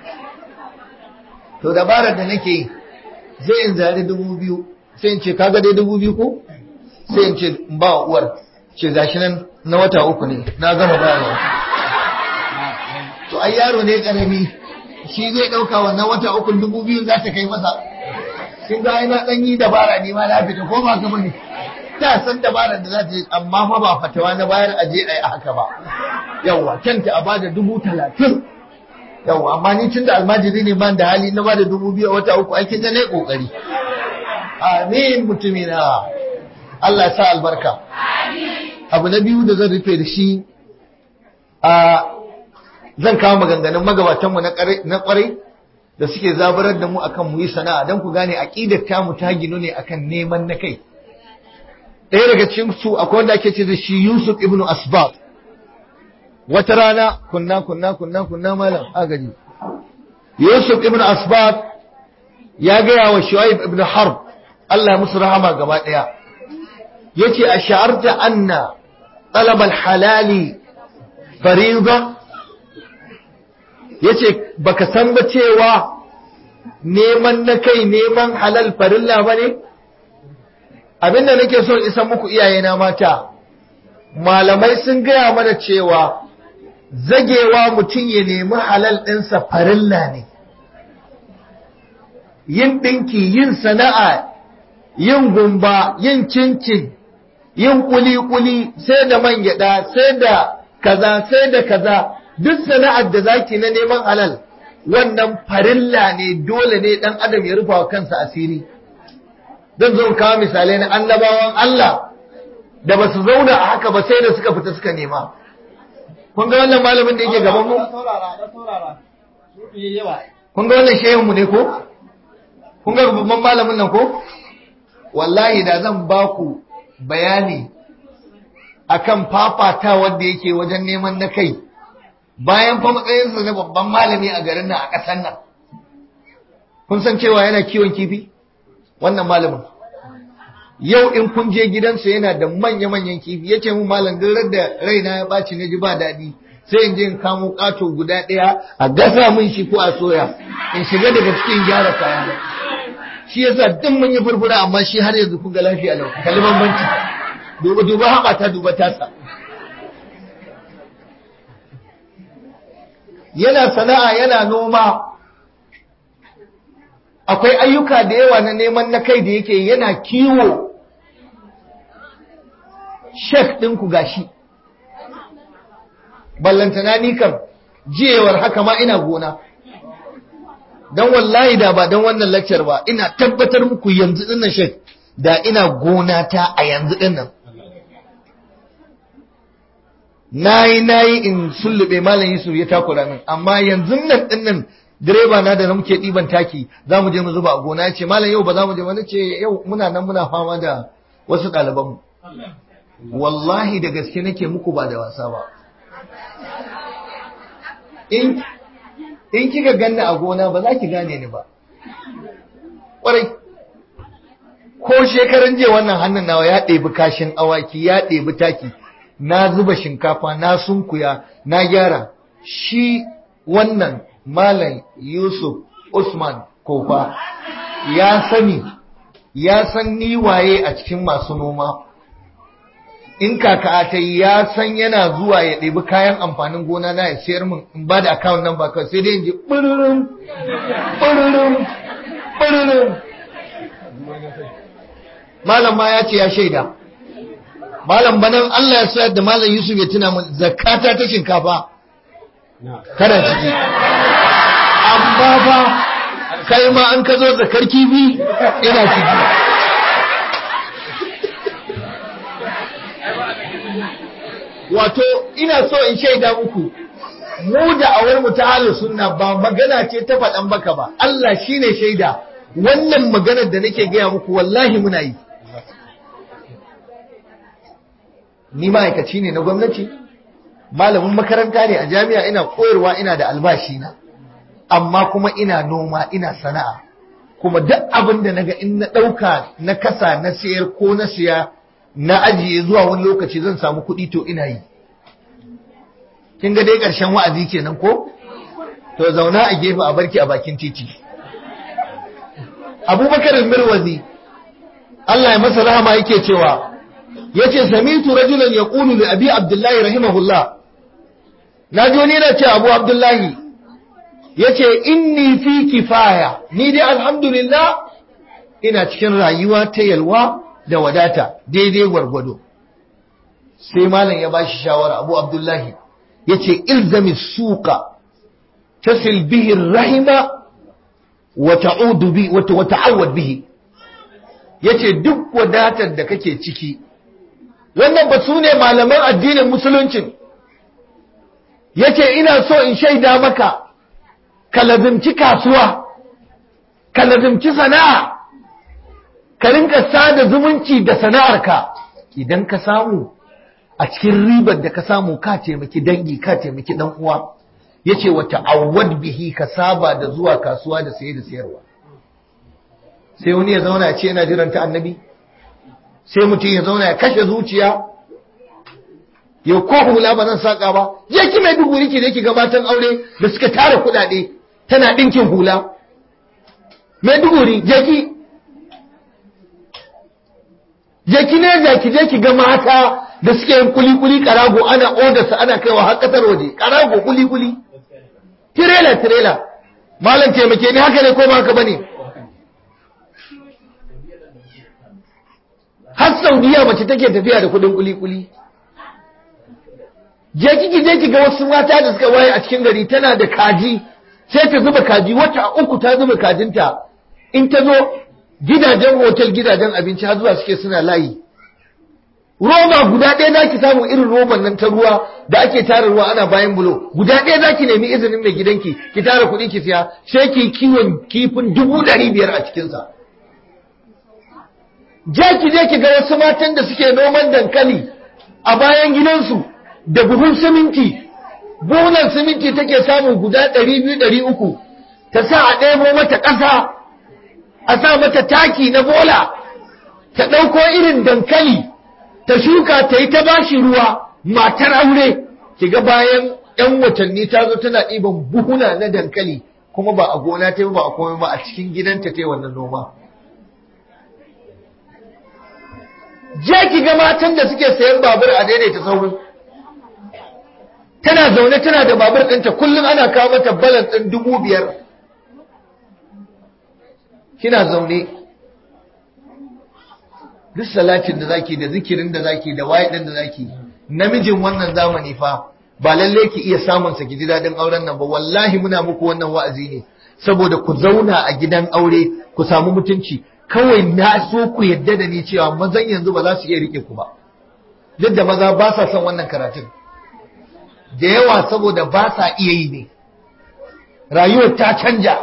to dabarar da nake yi zai in zari dubu biyu sai in ce kaga dai dubu biyu ko sai in ce in ba wa uwar ce gashi nan na wata uku ne na gama bayarwa to ai yaro ne karami shi zai dauka wannan wata uku dubu biyu za ta kai masa kin ga ina dan yi dabara ne ma na fita ko ba ka bane ta san dabarar da za ta yi amma fa ba fatawa na bayar aje ai a haka ba yawa kanta a bada dubu talatin yawa amma ni tun da almajiri ne ban da hali na bada dubu biyu a wata uku aikin da na yi kokari amin mutumina Allah ya sa albarka abu na biyu da zan rufe da shi a zan kawo maganganun magabatanmu na kwarai da suke zabarar da mu akan mu yi sana'a don ku gane aqidar ta mu ta ginu ne akan neman na kai ɗaya daga cikin su akwai wanda ake ce da shi Yusuf ibn Asbab wata rana kunna kunna kunna kunna malam agaji Yusuf ibn Asbab ya gaya wa Shu'aib ibn Harb Allah musu rahama gaba ɗaya yace ash'arta anna talab al-halali fariida yace baka san ba cewa neman na kai neman halal farilla bane abinda nake so isa muku iyayena mata malamai sun gaya mana cewa zagewa mutum ya nemi halal ɗinsa farilla ne yin ɗinki yin sana'a yin gumba yin cincin yin kuli-kuli sai da man gyaɗa sai da kaza sai da kaza duk sana'ar da zaki na neman halal wannan farilla ne dole ne dan adam ya rufa wa kansa asiri zan zo kawo misalai na annabawan Allah da ba su zauna a haka ba sai da suka fita suka nema kun ga wannan malamin da yake gaban mu kun ga wannan shehun mu ne ko kun ga babban malamin nan ko wallahi da zan ba ku bayani akan fafata wanda yake wajen neman na kai bayan fa matsayinsa na babban malami a garin nan a ƙasar nan kun san cewa yana kiwon kifi wannan malamin yau in kun je gidansa yana da manya-manyan kifi yace mun malam duk da raina ya ɓaci na ji ba daɗi sai in je in kamo ƙato guda ɗaya a gasa min shi ko a soya in shiga daga cikin gyara kaya shi yasa duk mun yi furfura amma shi har yanzu kun ga lafiya lau kalli bambanci duba duba haɓa ta duba tasa yana sana'a yana noma akwai ayyuka da yawa na neman na kai da yake yana kiwo shek ɗinku gashi ballantana ni kam jiyewar haka ma ina gona don wallahi da ba don wannan lakcar ba ina tabbatar muku yanzu dinnan shek da ina gona ta a yanzu dinnan nayi nayi in sullube malam Yusuf ya takura min amma yanzu nan dinnan direba na da muke diban taki za mu je mu zuba a gona yace malam yau ba za mu je ba nace yau muna nan muna fama da wasu ɗaliban mu wallahi da gaske nake muku ba da wasa ba in in kika ganni a gona ba za ki gane ni ba ƙwarai ko shekaran jiya wannan hannun nawa ya ɗebi kashin awaki ya ɗebi taki na zuba shinkafa na sunkuya na gyara shi wannan malam yusuf usman kofa ya sani ya san ni waye a cikin masu noma in kaka ta yi ya san yana zuwa ya ɗebi kayan amfanin gona na ya sayar min in ba da akawun nan ba kawai sai dai in ji ɓururum ɓururum ɓururum malam ma ya ce ya shaida malam banan Allah ya sayar da malam Yusuf ya tuna min zakata ta shinkafa kana ciki amma fa kai ma an ka zo zakar kifi ina ciki wato ina so in shaida muku mu da awar mu ta halin sunna ba magana ce ta faɗan baka ba Allah shine shaida wannan maganar da nake gaya muku wallahi muna yi ni ma'aikaci ne na gwamnati malamin makaranta ne a jami'a ina koyarwa ina da albashi na amma kuma ina noma ina sana'a kuma duk abin da naga in na ɗauka na kasa na sayar ko na siya na ajiye zuwa wani lokaci zan samu kuɗi to ina yi kin ga dai ƙarshen wa'azi kenan ko to zauna a gefe a barki a bakin titi abubakar mirwazi Allah ya masa rahama yake cewa yace samitu rajulan yaqulu li abi abdullahi rahimahullah naji wani yana ce abu abdullahi yace inni fi kifaya ni dai alhamdulillah ina cikin rayuwa ta yalwa da wadata daidai gwargwado sai malam ya bashi shawara abu abdullahi yace ilzami suqa tasil bihi rahima wa ta'udu bi wa ta'awwad bihi yace duk wadatar da kake ciki wannan ba su ne malaman addinin musuluncin yace ina so in shaida maka ka lazimci kasuwa ka lazimci sana'a ka rinka sada zumunci da sana'arka idan ka samu a cikin ribar da ka samu ka taimaki dangi ka taimaki dan uwa yace wa ta'awwad bihi ka saba da zuwa kasuwa da saye da sayarwa sai wani ya zauna ya ce yana jiran ta annabi sai mutum ya zauna ya kashe zuciya ya ko hula ba zan saka ba je ki mai dubu ki da ki gabatan aure da suka tara kuɗaɗe tana ɗinkin hula mai duguri je ki je ki ne je ki je ki ga mata da suke yin kuli-kuli karago ana odarsa ana kaiwa har kasar waje karago kuli-kuli tirela tirela malam taimake ni haka ne ko ba haka bane har saudiya mace take tafiya da kudin kuli-kuli je kiki je ki ga wasu mata da suka waye a cikin gari tana da kaji sai ta zuba kaji wata uku ta zuba kajinta in ta zo gidajen hotel gidajen abinci har zuwa suke suna layi roba guda ɗaya za ki samu irin roban nan ta ruwa da ake tara ruwa ana bayan bulo guda ɗaya za ki nemi izinin mai gidanki ki tara kuɗi ki siya sai ki kiwon kifin dubu ɗari biyar a cikinsa je ki je ki ga wasu matan da suke noman dankali a bayan gidansu da buhun siminti buhunan siminti take samu guda ɗari biyu ɗari uku ta sa a ɗebo mata ƙasa a sa mata taki na bola ta ɗauko irin dankali ta shuka ta yi ta bashi ruwa matar aure ki ga bayan ‘yan watanni ta zo tana ɗiban buhuna na dankali kuma ba a gona ta ba a komai ba a cikin gidanta ta yi wannan noma je ki ga matan da suke sayan babur a daidaita sauri tana zaune tana da babur ɗinta kullum ana kawo mata balan ɗin dubu biyar kina zaune duk salatin da zaki da zikirin da zaki da waye ɗin da zaki namijin wannan zamani fa ba lalle ki iya samun sa ki ji daɗin auren nan ba wallahi muna muku wannan wa'azi ne saboda ku zauna a gidan aure ku samu mutunci kawai na so ku yadda da ni cewa mazan yanzu ba za su iya rike ku ba duk da maza ba sa son wannan karatun da yawa saboda ba sa iya yi ne rayuwar ta canja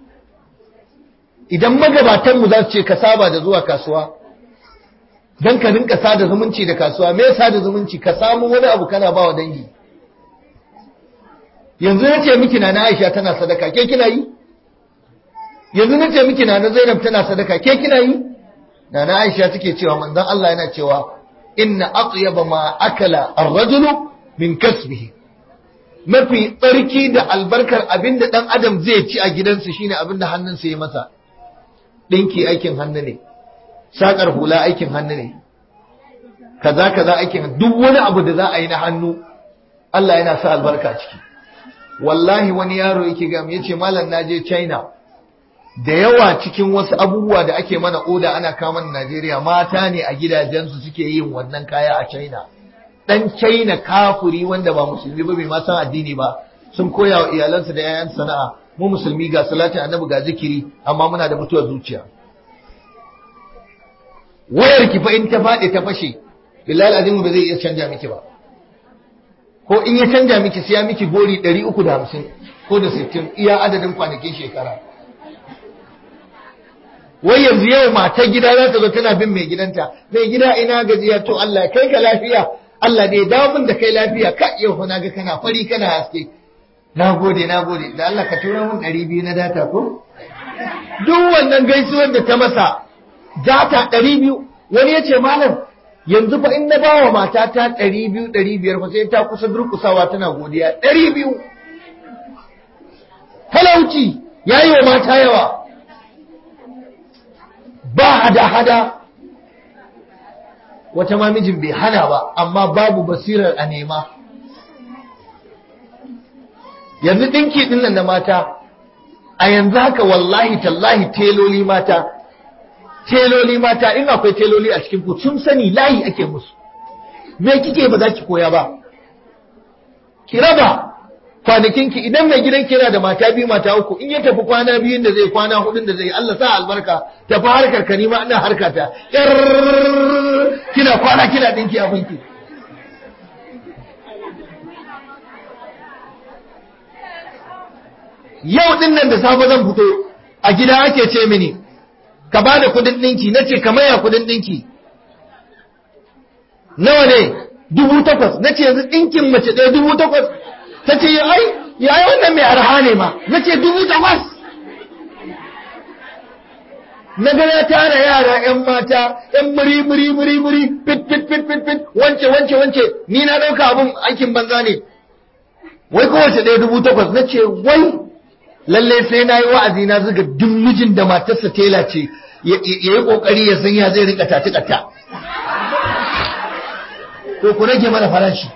idan magabatanmu za su ce ka saba da zuwa kasuwa don ka rinka sada zumunci da kasuwa me sada zumunci ka samu wani abu kana ba wa dangi yanzu na ce miki na Aisha tana sadaka ke kina yi yanzu na ce miki na Zainab tana sadaka ke kina yi na na Aisha take cewa manzon Allah yana cewa inna atyaba ma akala ar-rajulu min kasbihi mafi tsarki da albarkar abinda dan adam zai ci a gidansa shine abinda hannunsa ya masa dinki aikin hannu ne sakar hula aikin hannu ne kaza kaza aikin duk wani abu da za a yi na hannu Allah yana sa albarka ciki wallahi wani yaro yake ga yace malam naje China da yawa cikin wasu abubuwa da ake mana oda ana kama Najeriya mata ne a gidajensu suke yin wannan kaya a China dan China kafuri wanda ba musulmi ba bai ma san addini ba sun koya wa iyalansa da yayan sana'a mu musulmi ga salatin annabi ga zikiri amma muna da mutuwar zuciya wayar ki fa in ta faɗi ta fashe billahi azimu ba zai iya canja miki ba ko in ya canja miki sai ya miki gori 350 ko da 60 iya adadin kwanakin shekara wai yanzu yau matar gida za ta zo tana bin mai gidanta mai gida ina gajiya to Allah kai ka lafiya Allah ne dawo min da kai lafiya ka yau na ga kana fari kana haske na gode na gode da Allah ka tura min ɗari biyu na data ko duk wannan gaisuwar da ta masa data ɗari biyu wani ya ce malam yanzu fa in na ba wa matata ɗari biyu ɗari biyar fa sai ta kusa durkusawa tana godiya ɗari biyu talauci ya yi wa mata yawa ba hada-hada wata ma mijin bai hana ba amma babu basirar a nema yanzu ɗinki ɗin nan na mata a yanzu haka wallahi tallahi teloli mata teloli mata in akwai teloli a cikin ku sun sani layi ake musu me kike ba za ki koya ba ki raba kwanakinki idan mai gidan kira da mata biyu mata uku in ya tafi kwana biyun da zai kwana hudun da zai Allah sa albarka tafi harkar ka nima ina harka ta yar kina kwana kina dinki abinki yau din nan da safe zan fito a gida ake ce mini ka ba da kudin dinki nace ka maya kudin dinki nawa ne dubu takwas nace yanzu dinkin mace ɗaya dubu takwas ta ce ai yayi wannan mai arha ne ma na ce dubu takwas na ga ya tara yara yan mata yan muri muri muri muri fit fit fit fit fit wance wance wance ni na ɗauka abun aikin banza ne wai kowace ɗaya dubu takwas na ce wai lallai sai na yi wa'azi na zuga duk mijin da matarsa tela ce ya yi ƙoƙari ya san ya zai rika tati ƙata to ku rage mana farashi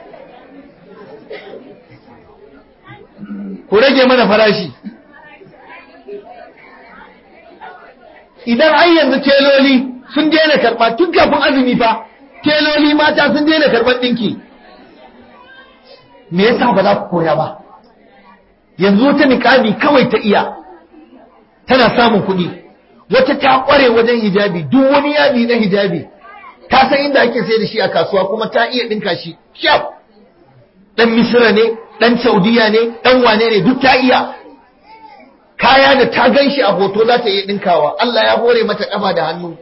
ku rage mana farashi idan an yanzu teloli sun daina karɓa tun kafin azumi fa teloli mata sun daina karɓar ɗinki me yasa ba za ku koya ba yanzu wata niƙami kawai ta iya tana samun kuɗi wata ta ƙware wajen hijabi duk wani yadi na hijabi ta san inda ake sai da shi a kasuwa kuma ta iya ɗinka shi kyau ɗan misira ne ɗan saudiya ne ɗan wane ne duk ta iya kaya da ta gan shi a hoto za ta iya ɗinkawa Allah ya hore mata ƙafa da hannu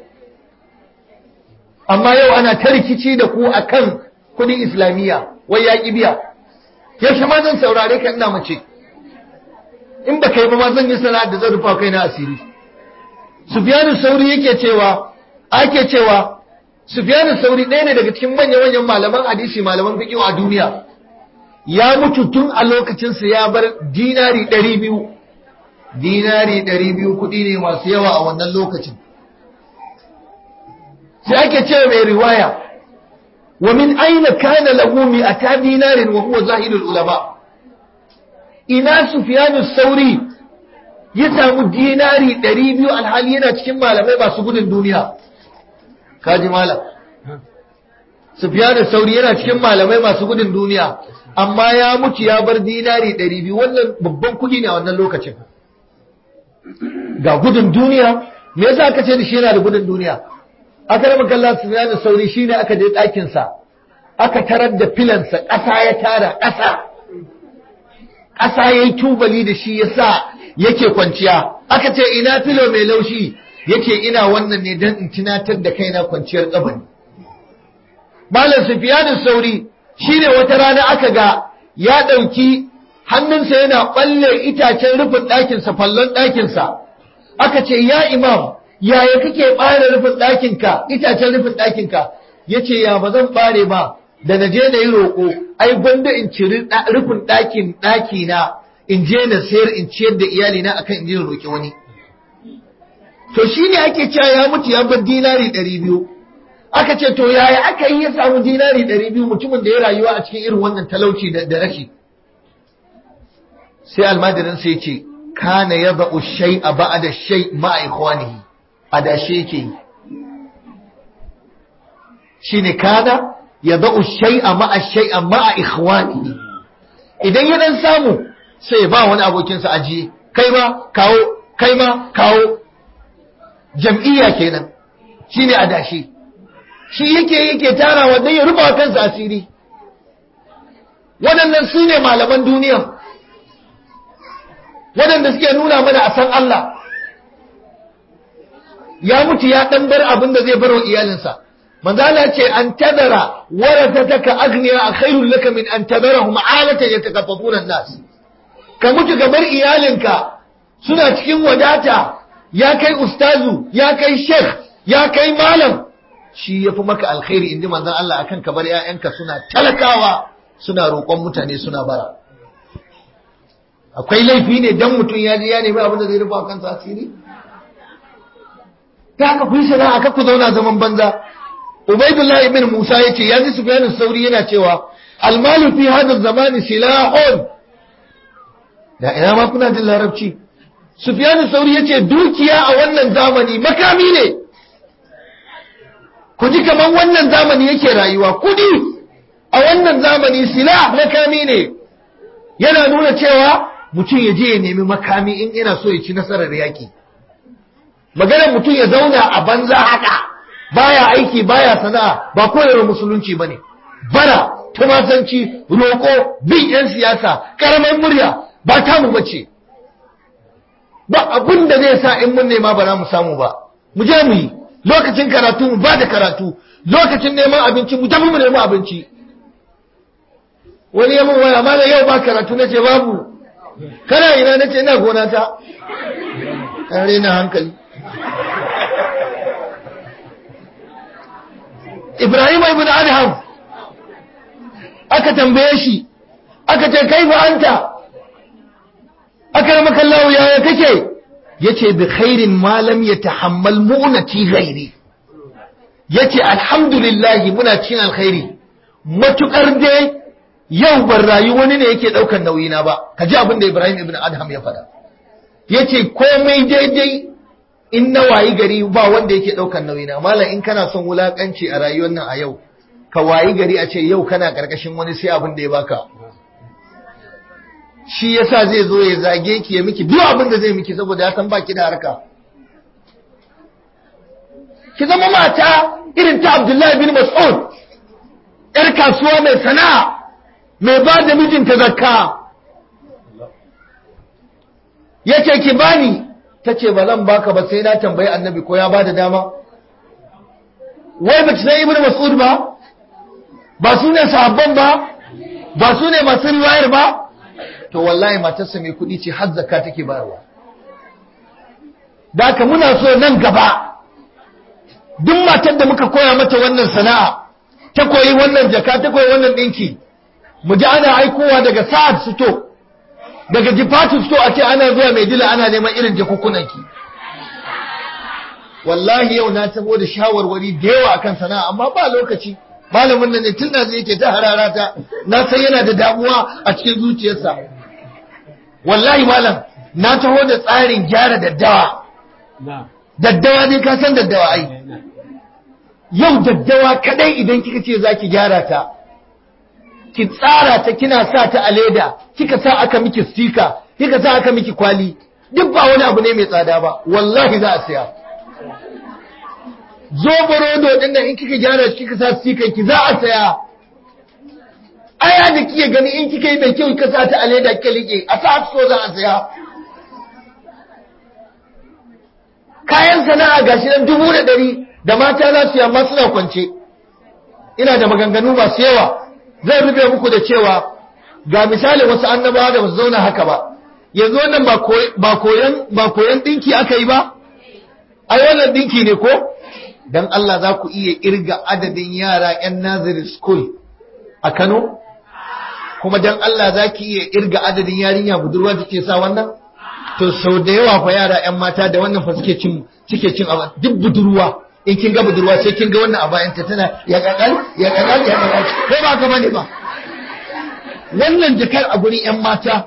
amma yau ana ta rikici da ku a kan kuɗin islamiyya wai ya ƙi biya yaushe ma zan saurare ka ina mace in ba kai ba ma zan yi sana'ar da zan rufa kai na asiri sufyanu sauri yake cewa ake cewa sufyanu sauri ɗaya ne daga cikin manya-manyan malaman hadisi malaman fiqh a duniya ya mutu tun a lokacinsa ya bar dinari ɗari biyu dinari ɗari biyu kuɗi ne masu yawa a wannan lokacin sai ake cewa mai riwaya wa min aina kana lahu mi'ata dinarin wa huwa zahidul ulama ina sufyanu sauri ya samu dinari ɗari biyu alhali yana cikin malamai masu gudun duniya kaji malam sufyanu sauri yana cikin malamai masu gudun duniya amma ya mutu ya bar dinari ɗari biyu wannan babban kuɗi ne a wannan lokacin ga gudun duniya me yasa aka ce da shi yana da gudun duniya aka raba kallon sufyanu sauri shine aka je ɗakinsa aka tarar da filansa ƙasa ya tara ƙasa ƙasa ya yi tubali da shi ya sa yake kwanciya aka ce ina filo mai laushi yake ina wannan ne don in tunatar da kaina kwanciyar kabari malam sufyanu sauri shine wata rana aka ga ya ɗauki hannunsa yana balle itacen rufin ɗakinsa fallon ɗakinsa aka ce ya imam yaya kake ɓare rufin ɗakinka itacen rufin ɗakinka ya ce ya ba zan ɓare ba da na je na yi roƙo ai gwanda in ciri rufin ɗakin ɗakina in je na sayar in ciyar da iyalina akan in je roƙi wani to shi ne ake cewa ya mutu ya bar dinari ɗari biyu aka ce to yaya aka yi ya samu dinari ɗari biyu mutumin da ya rayuwa a cikin irin wannan talauci da rashi sai almadirin sai ce kana ya ba'u shai a ba'ada shai ma'a ikhwanihi a dashe yake yi shine kana ya ba'u shai a ma'a shai a ma'a ikhwanihi idan ya dan samu sai ba wani abokinsa ajiye kai ma kawo kai ma kawo jam'iyya kenan shine adashi shi yake yake tarawa dan ya rufa kansa asiri waɗannan su ne malaman duniya waɗanda suke nuna mana a san Allah ya mutu ya ɗan bar abin da zai bar wa iyalinsa manzala ce an tadara warathataka agniya a khairul laka min an tadarahum alatan yatakaffafuna nas ka mutu ka bar iyalinka suna cikin wadata ya kai ustazu ya kai sheikh ya kai malam shi yafi maka alkhairi inji manzon Allah akan ka bar ƴaƴanka suna talakawa suna roƙon mutane suna bara akwai laifi ne dan mutum ya je ya nemi abin da zai rufa kansa asiri ta haka kun sana'a ka ku zauna zaman banza Ubaidullah ibn Musa yace ya ji Sufyan sauri yana cewa almalu fi hadha zamani silahun da ina ma kuna jin larabci Sufyan sauri yace dukiya a wannan zamani makami ne ku ji kaman wannan zamani yake rayuwa kudi a wannan zamani silah makami ne yana nuna cewa mutum ya je ya nemi makami in ina so ya ci nasarar yaki maganar mutum ya zauna a banza haka baya aiki baya sana'a ba koyarwar musulunci bane bara tumasanci roko bin yan siyasa karamar murya ba ta mu bace ba abin da zai sa in mun nema ba za mu samu ba mu je mu yi lokacin karatu mu ba da karatu lokacin neman abinci mu tafi mu nemi abinci wani ya mun waya mana yau ba karatu na ce babu kana ina na ce ina gona ta ɗan rena hankali Ibrahim ibn Adham aka tambaye shi aka ce kai ba anta aka rama kallawo yaya kake yace bi khairin ma lam yatahammal mu'nati ghairi yace alhamdulillah muna cin alkhairi matukar dai yau ban rayu wani ne yake daukar nauyi na ba kaji abin da Ibrahim ibn Adham ya faɗa yace komai daidai in na wayi gari ba wanda yake ɗaukar nauyina malam in kana son wulakanci a rayuwar nan a yau ka wayi gari a ce yau kana karkashin wani sai abin da ya baka shi yasa zai zo ya zage ki ya miki duk abin da zai miki saboda ya san baki da harka ki zama mata irin ta Abdullahi bin Mas'ud yar kasuwa mai sana'a mai ba da mijinta zakka yace ki bani ta ce ba zan baka ba sai na tambayi annabi ko ya ba da dama wai ba san ibnu mas'ud ba ba su ne sahabban ba ba su ne masu riwayar ba to wallahi matarsa mai kuɗi ce har zakka take bayarwa da haka muna so nan gaba duk matar da muka koya mata wannan sana'a ta koyi wannan jaka ta koyi wannan ɗinki mu ji ana aikowa daga sa'ad suto daga jifatu sto a ce ana zuwa mai dila ana neman irin jakukunanki wallahi yau na tabo da shawarwari da yawa akan sana'a amma ba lokaci malamin nan ne tun da yake ta hararata na san yana da damuwa a cikin zuciyarsa wallahi malam na taho da tsarin gyara daddawa daddawa ne ka san daddawa ai yau daddawa kadai idan kika ce zaki gyara ta ki tsara ta kina sa ta a leda kika sa aka miki stika kika sa aka miki kwali duk ba wani abu ne mai tsada ba wallahi za a siya zoborodo din nan in kika gyara kika sa stikan ki za a saya aya da kike gani in kika yi mai kyau kika sa ta a leda kika like a sa so za a saya kayan sana'a gashi nan dubu da ɗari da mata za su yi amma suna kwance ina da maganganu masu yawa zai rufe muku da cewa ga misali wasu annabawa da ba su zauna haka ba yanzu wannan ba koyan ba koyan dinki aka yi ba ai wannan dinki ne ko dan Allah za ku iya irga adadin yara yan nursery school a Kano kuma dan Allah za ki iya irga adadin yarinya budurwa da ke sa wannan to sau da yawa fa yara yan mata da wannan fa suke cin suke cin abu duk budurwa in kin ga budurwa sai kin ga wannan a bayan ta tana ya kakal ya kakal ya kakal ko ba ka bane ba wannan jakar a gurin yan mata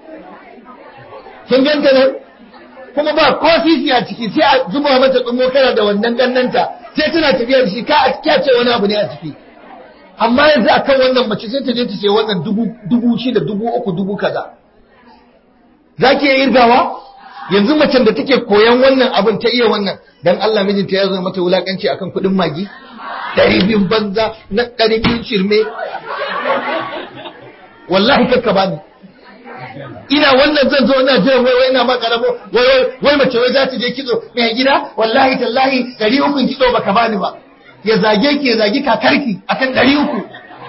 kin ganta nan kuma ba ko sisi a ciki sai a zuba mata tsumo kana da wannan kannanta sai tana tafiya da shi ka a kyace wani abu ne a ciki amma yanzu akan wannan mace sai ta je ta ce wannan dubu dubu shida dubu uku dubu kaza za ki iya irgawa yanzu macen da take koyan wannan abin ta iya wannan dan Allah mijinta ya zo mata wulakanci akan kuɗin magi ɗari biyun banza na ɗari biyun shirme wallahi kakka bani ina wannan zan zo ina jiran wai wai ina ma karamo wai wai mace wai za ta je kitso mai gida wallahi tallahi ɗari ukun kitso baka bani ba ya zage ki ya zagi kakarki akan ɗari uku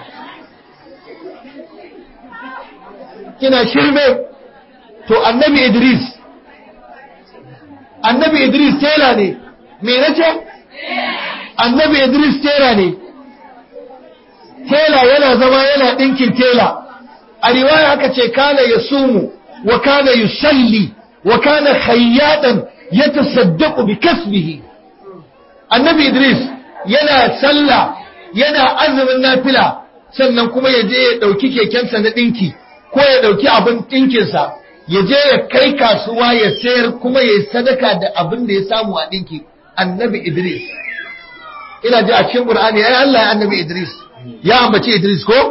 kina shirme to annabi Idris annabi Idris tela ne me nace annabi Idris tela ne tela yana zama yana ɗinkin tela a riwaya aka ce kana ya sumu wa kana yusalli wa kana khayyadan yatasaddaqu bi kasbihi annabi Idris yana sallah yana azumin nafila sannan kuma ya je ya dauki kekensa na dinki ko ya dauki abin dinkinsa ya je ya kai kasuwa ya sayar kuma ya sadaka da abin da ya samu a dinki annabi Idris ina ji a cikin Qur'ani ai Allah ya annabi Idris ya ambaci Idris ko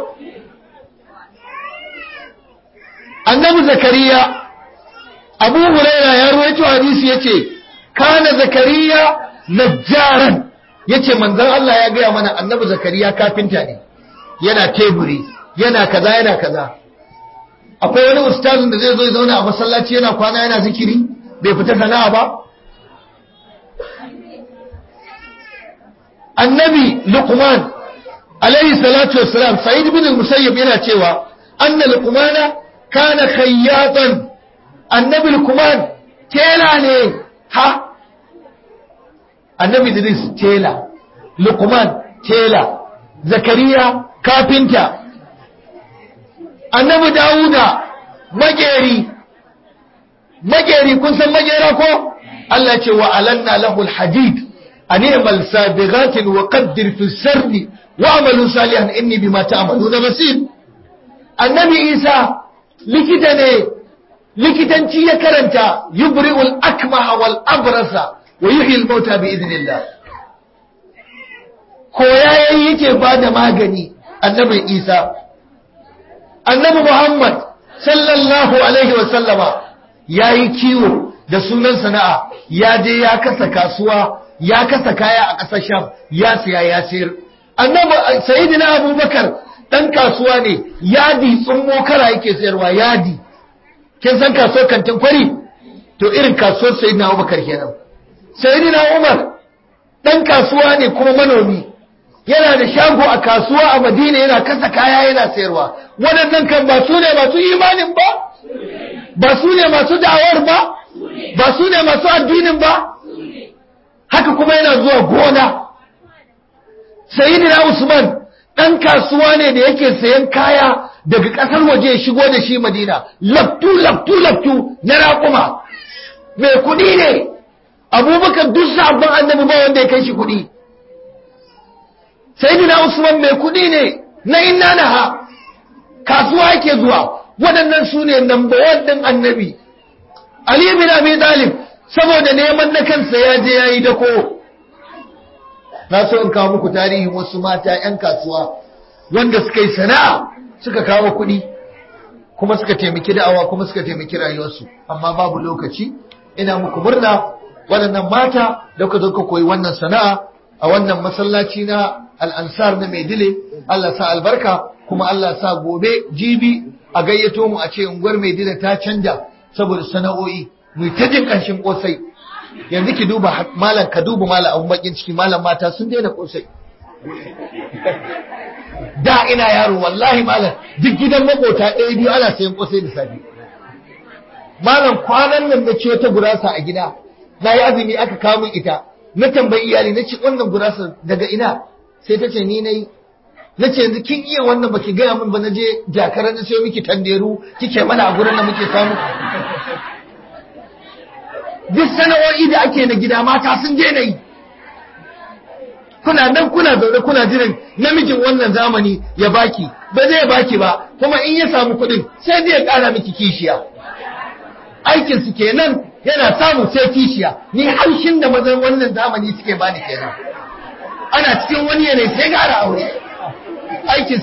annabi Zakariya Abu Huraira ya ruwaito hadisi yace kana Zakariya najjaran yace manzon Allah ya gaya mana annabi Zakariya kafinta ne yana teburi yana kaza yana kaza akwai wani ustazin da zai zo ya zauna a masallaci yana kwana yana zikiri bai fita sana'a ba annabi luqman alayhi salatu wassalam sa'id ibn al-musayyib yana cewa anna luqmana kana khayyatan annabi luqman tela ne ha annabi idris tela luqman tela zakariya kafinta annabi dawuda mageri mageri kun san magera ko Allah ce wa alanna lahu alhadid an i'mal sabighatin wa qaddir fi sirri wa amalu salihan inni bima ta'maluna basir annabi isa likita ne likitanci ya karanta yubri'ul akmaha wal abrasa wa yuhyi al mauta bi idnillah koya yayi yake bada magani annabi isa annabi Muhammad sallallahu alaihi wa sallama yayi kiwo da sunan sana'a ya je ya kasa kasuwa ya kasa kaya a ƙasar Sham ya siya ya sayar annabi sayyidina Abubakar dan kasuwa ne yadi tsummo kara yake sayarwa yadi kin san kasuwar kantin kwari to irin kasuwar sayyidina Abubakar kenan sayyidina Umar dan kasuwa ne kuma manomi yana da shago a kasuwa a madina yana kasa kaya yana sayarwa waɗannan kan ba su ne masu imanin ba ba su ne masu da'awar ba ba su ne masu addinin ba haka kuma yana zuwa gona sayyidina usman ɗan kasuwa ne da yake sayan kaya daga ƙasar waje ya shigo da shi madina laftu laftu laftu na raƙuma mai kuɗi ne abubakar duk sabon annabi ba wanda ya kai shi kuɗi sayyidina usman mai kudi ne na inna naha kasuwa yake zuwa waɗannan su ne number one ɗin annabi ali bin abi talib saboda neman na kansa ya je yayi dako na so in kawo muku tarihin wasu mata yan kasuwa wanda suka yi sana'a suka kawo kuɗi kuma suka taimaki da'awa kuma suka taimaki rayuwarsu amma babu lokaci ina muku murna waɗannan mata da kuka zo ka koyi wannan sana'a a wannan masallaci na al'ansar na maidile Allah sa albarka kuma Allah sa gobe jibi a gayyato mu a ce unguwar maidile ta canja saboda sana'o'i mu ta jin ƙanshin ƙosai yanzu ki duba malam ka duba malam abun bakin ciki malam mata sun daina ƙosai da ina yaro wallahi malam duk gidan makota ɗaya biyu ana sayan kosai da safe malam kwanan nan na ciyo ta gurasa a gida na yi azumi aka kawo min ita na tambayi iyali na ce wannan gurasa daga ina sai ta ce ni na yi na ce yanzu kin iya wannan baki gaya min ba na je jakara na sayo miki tanderu kike mana a gurin da muke samu duk sana'o'i da ake na gida mata sun je na yi kuna nan kuna zaune kuna jiran namijin wannan zamani ya baki ba zai baki ba kuma in ya samu kuɗin sai zai ƙara miki kishiya aikin su kenan yana samu sai kishiya ni haushin da mazan wannan zamani suke bani kenan ana cikin wani yanayi sai gara aure aikin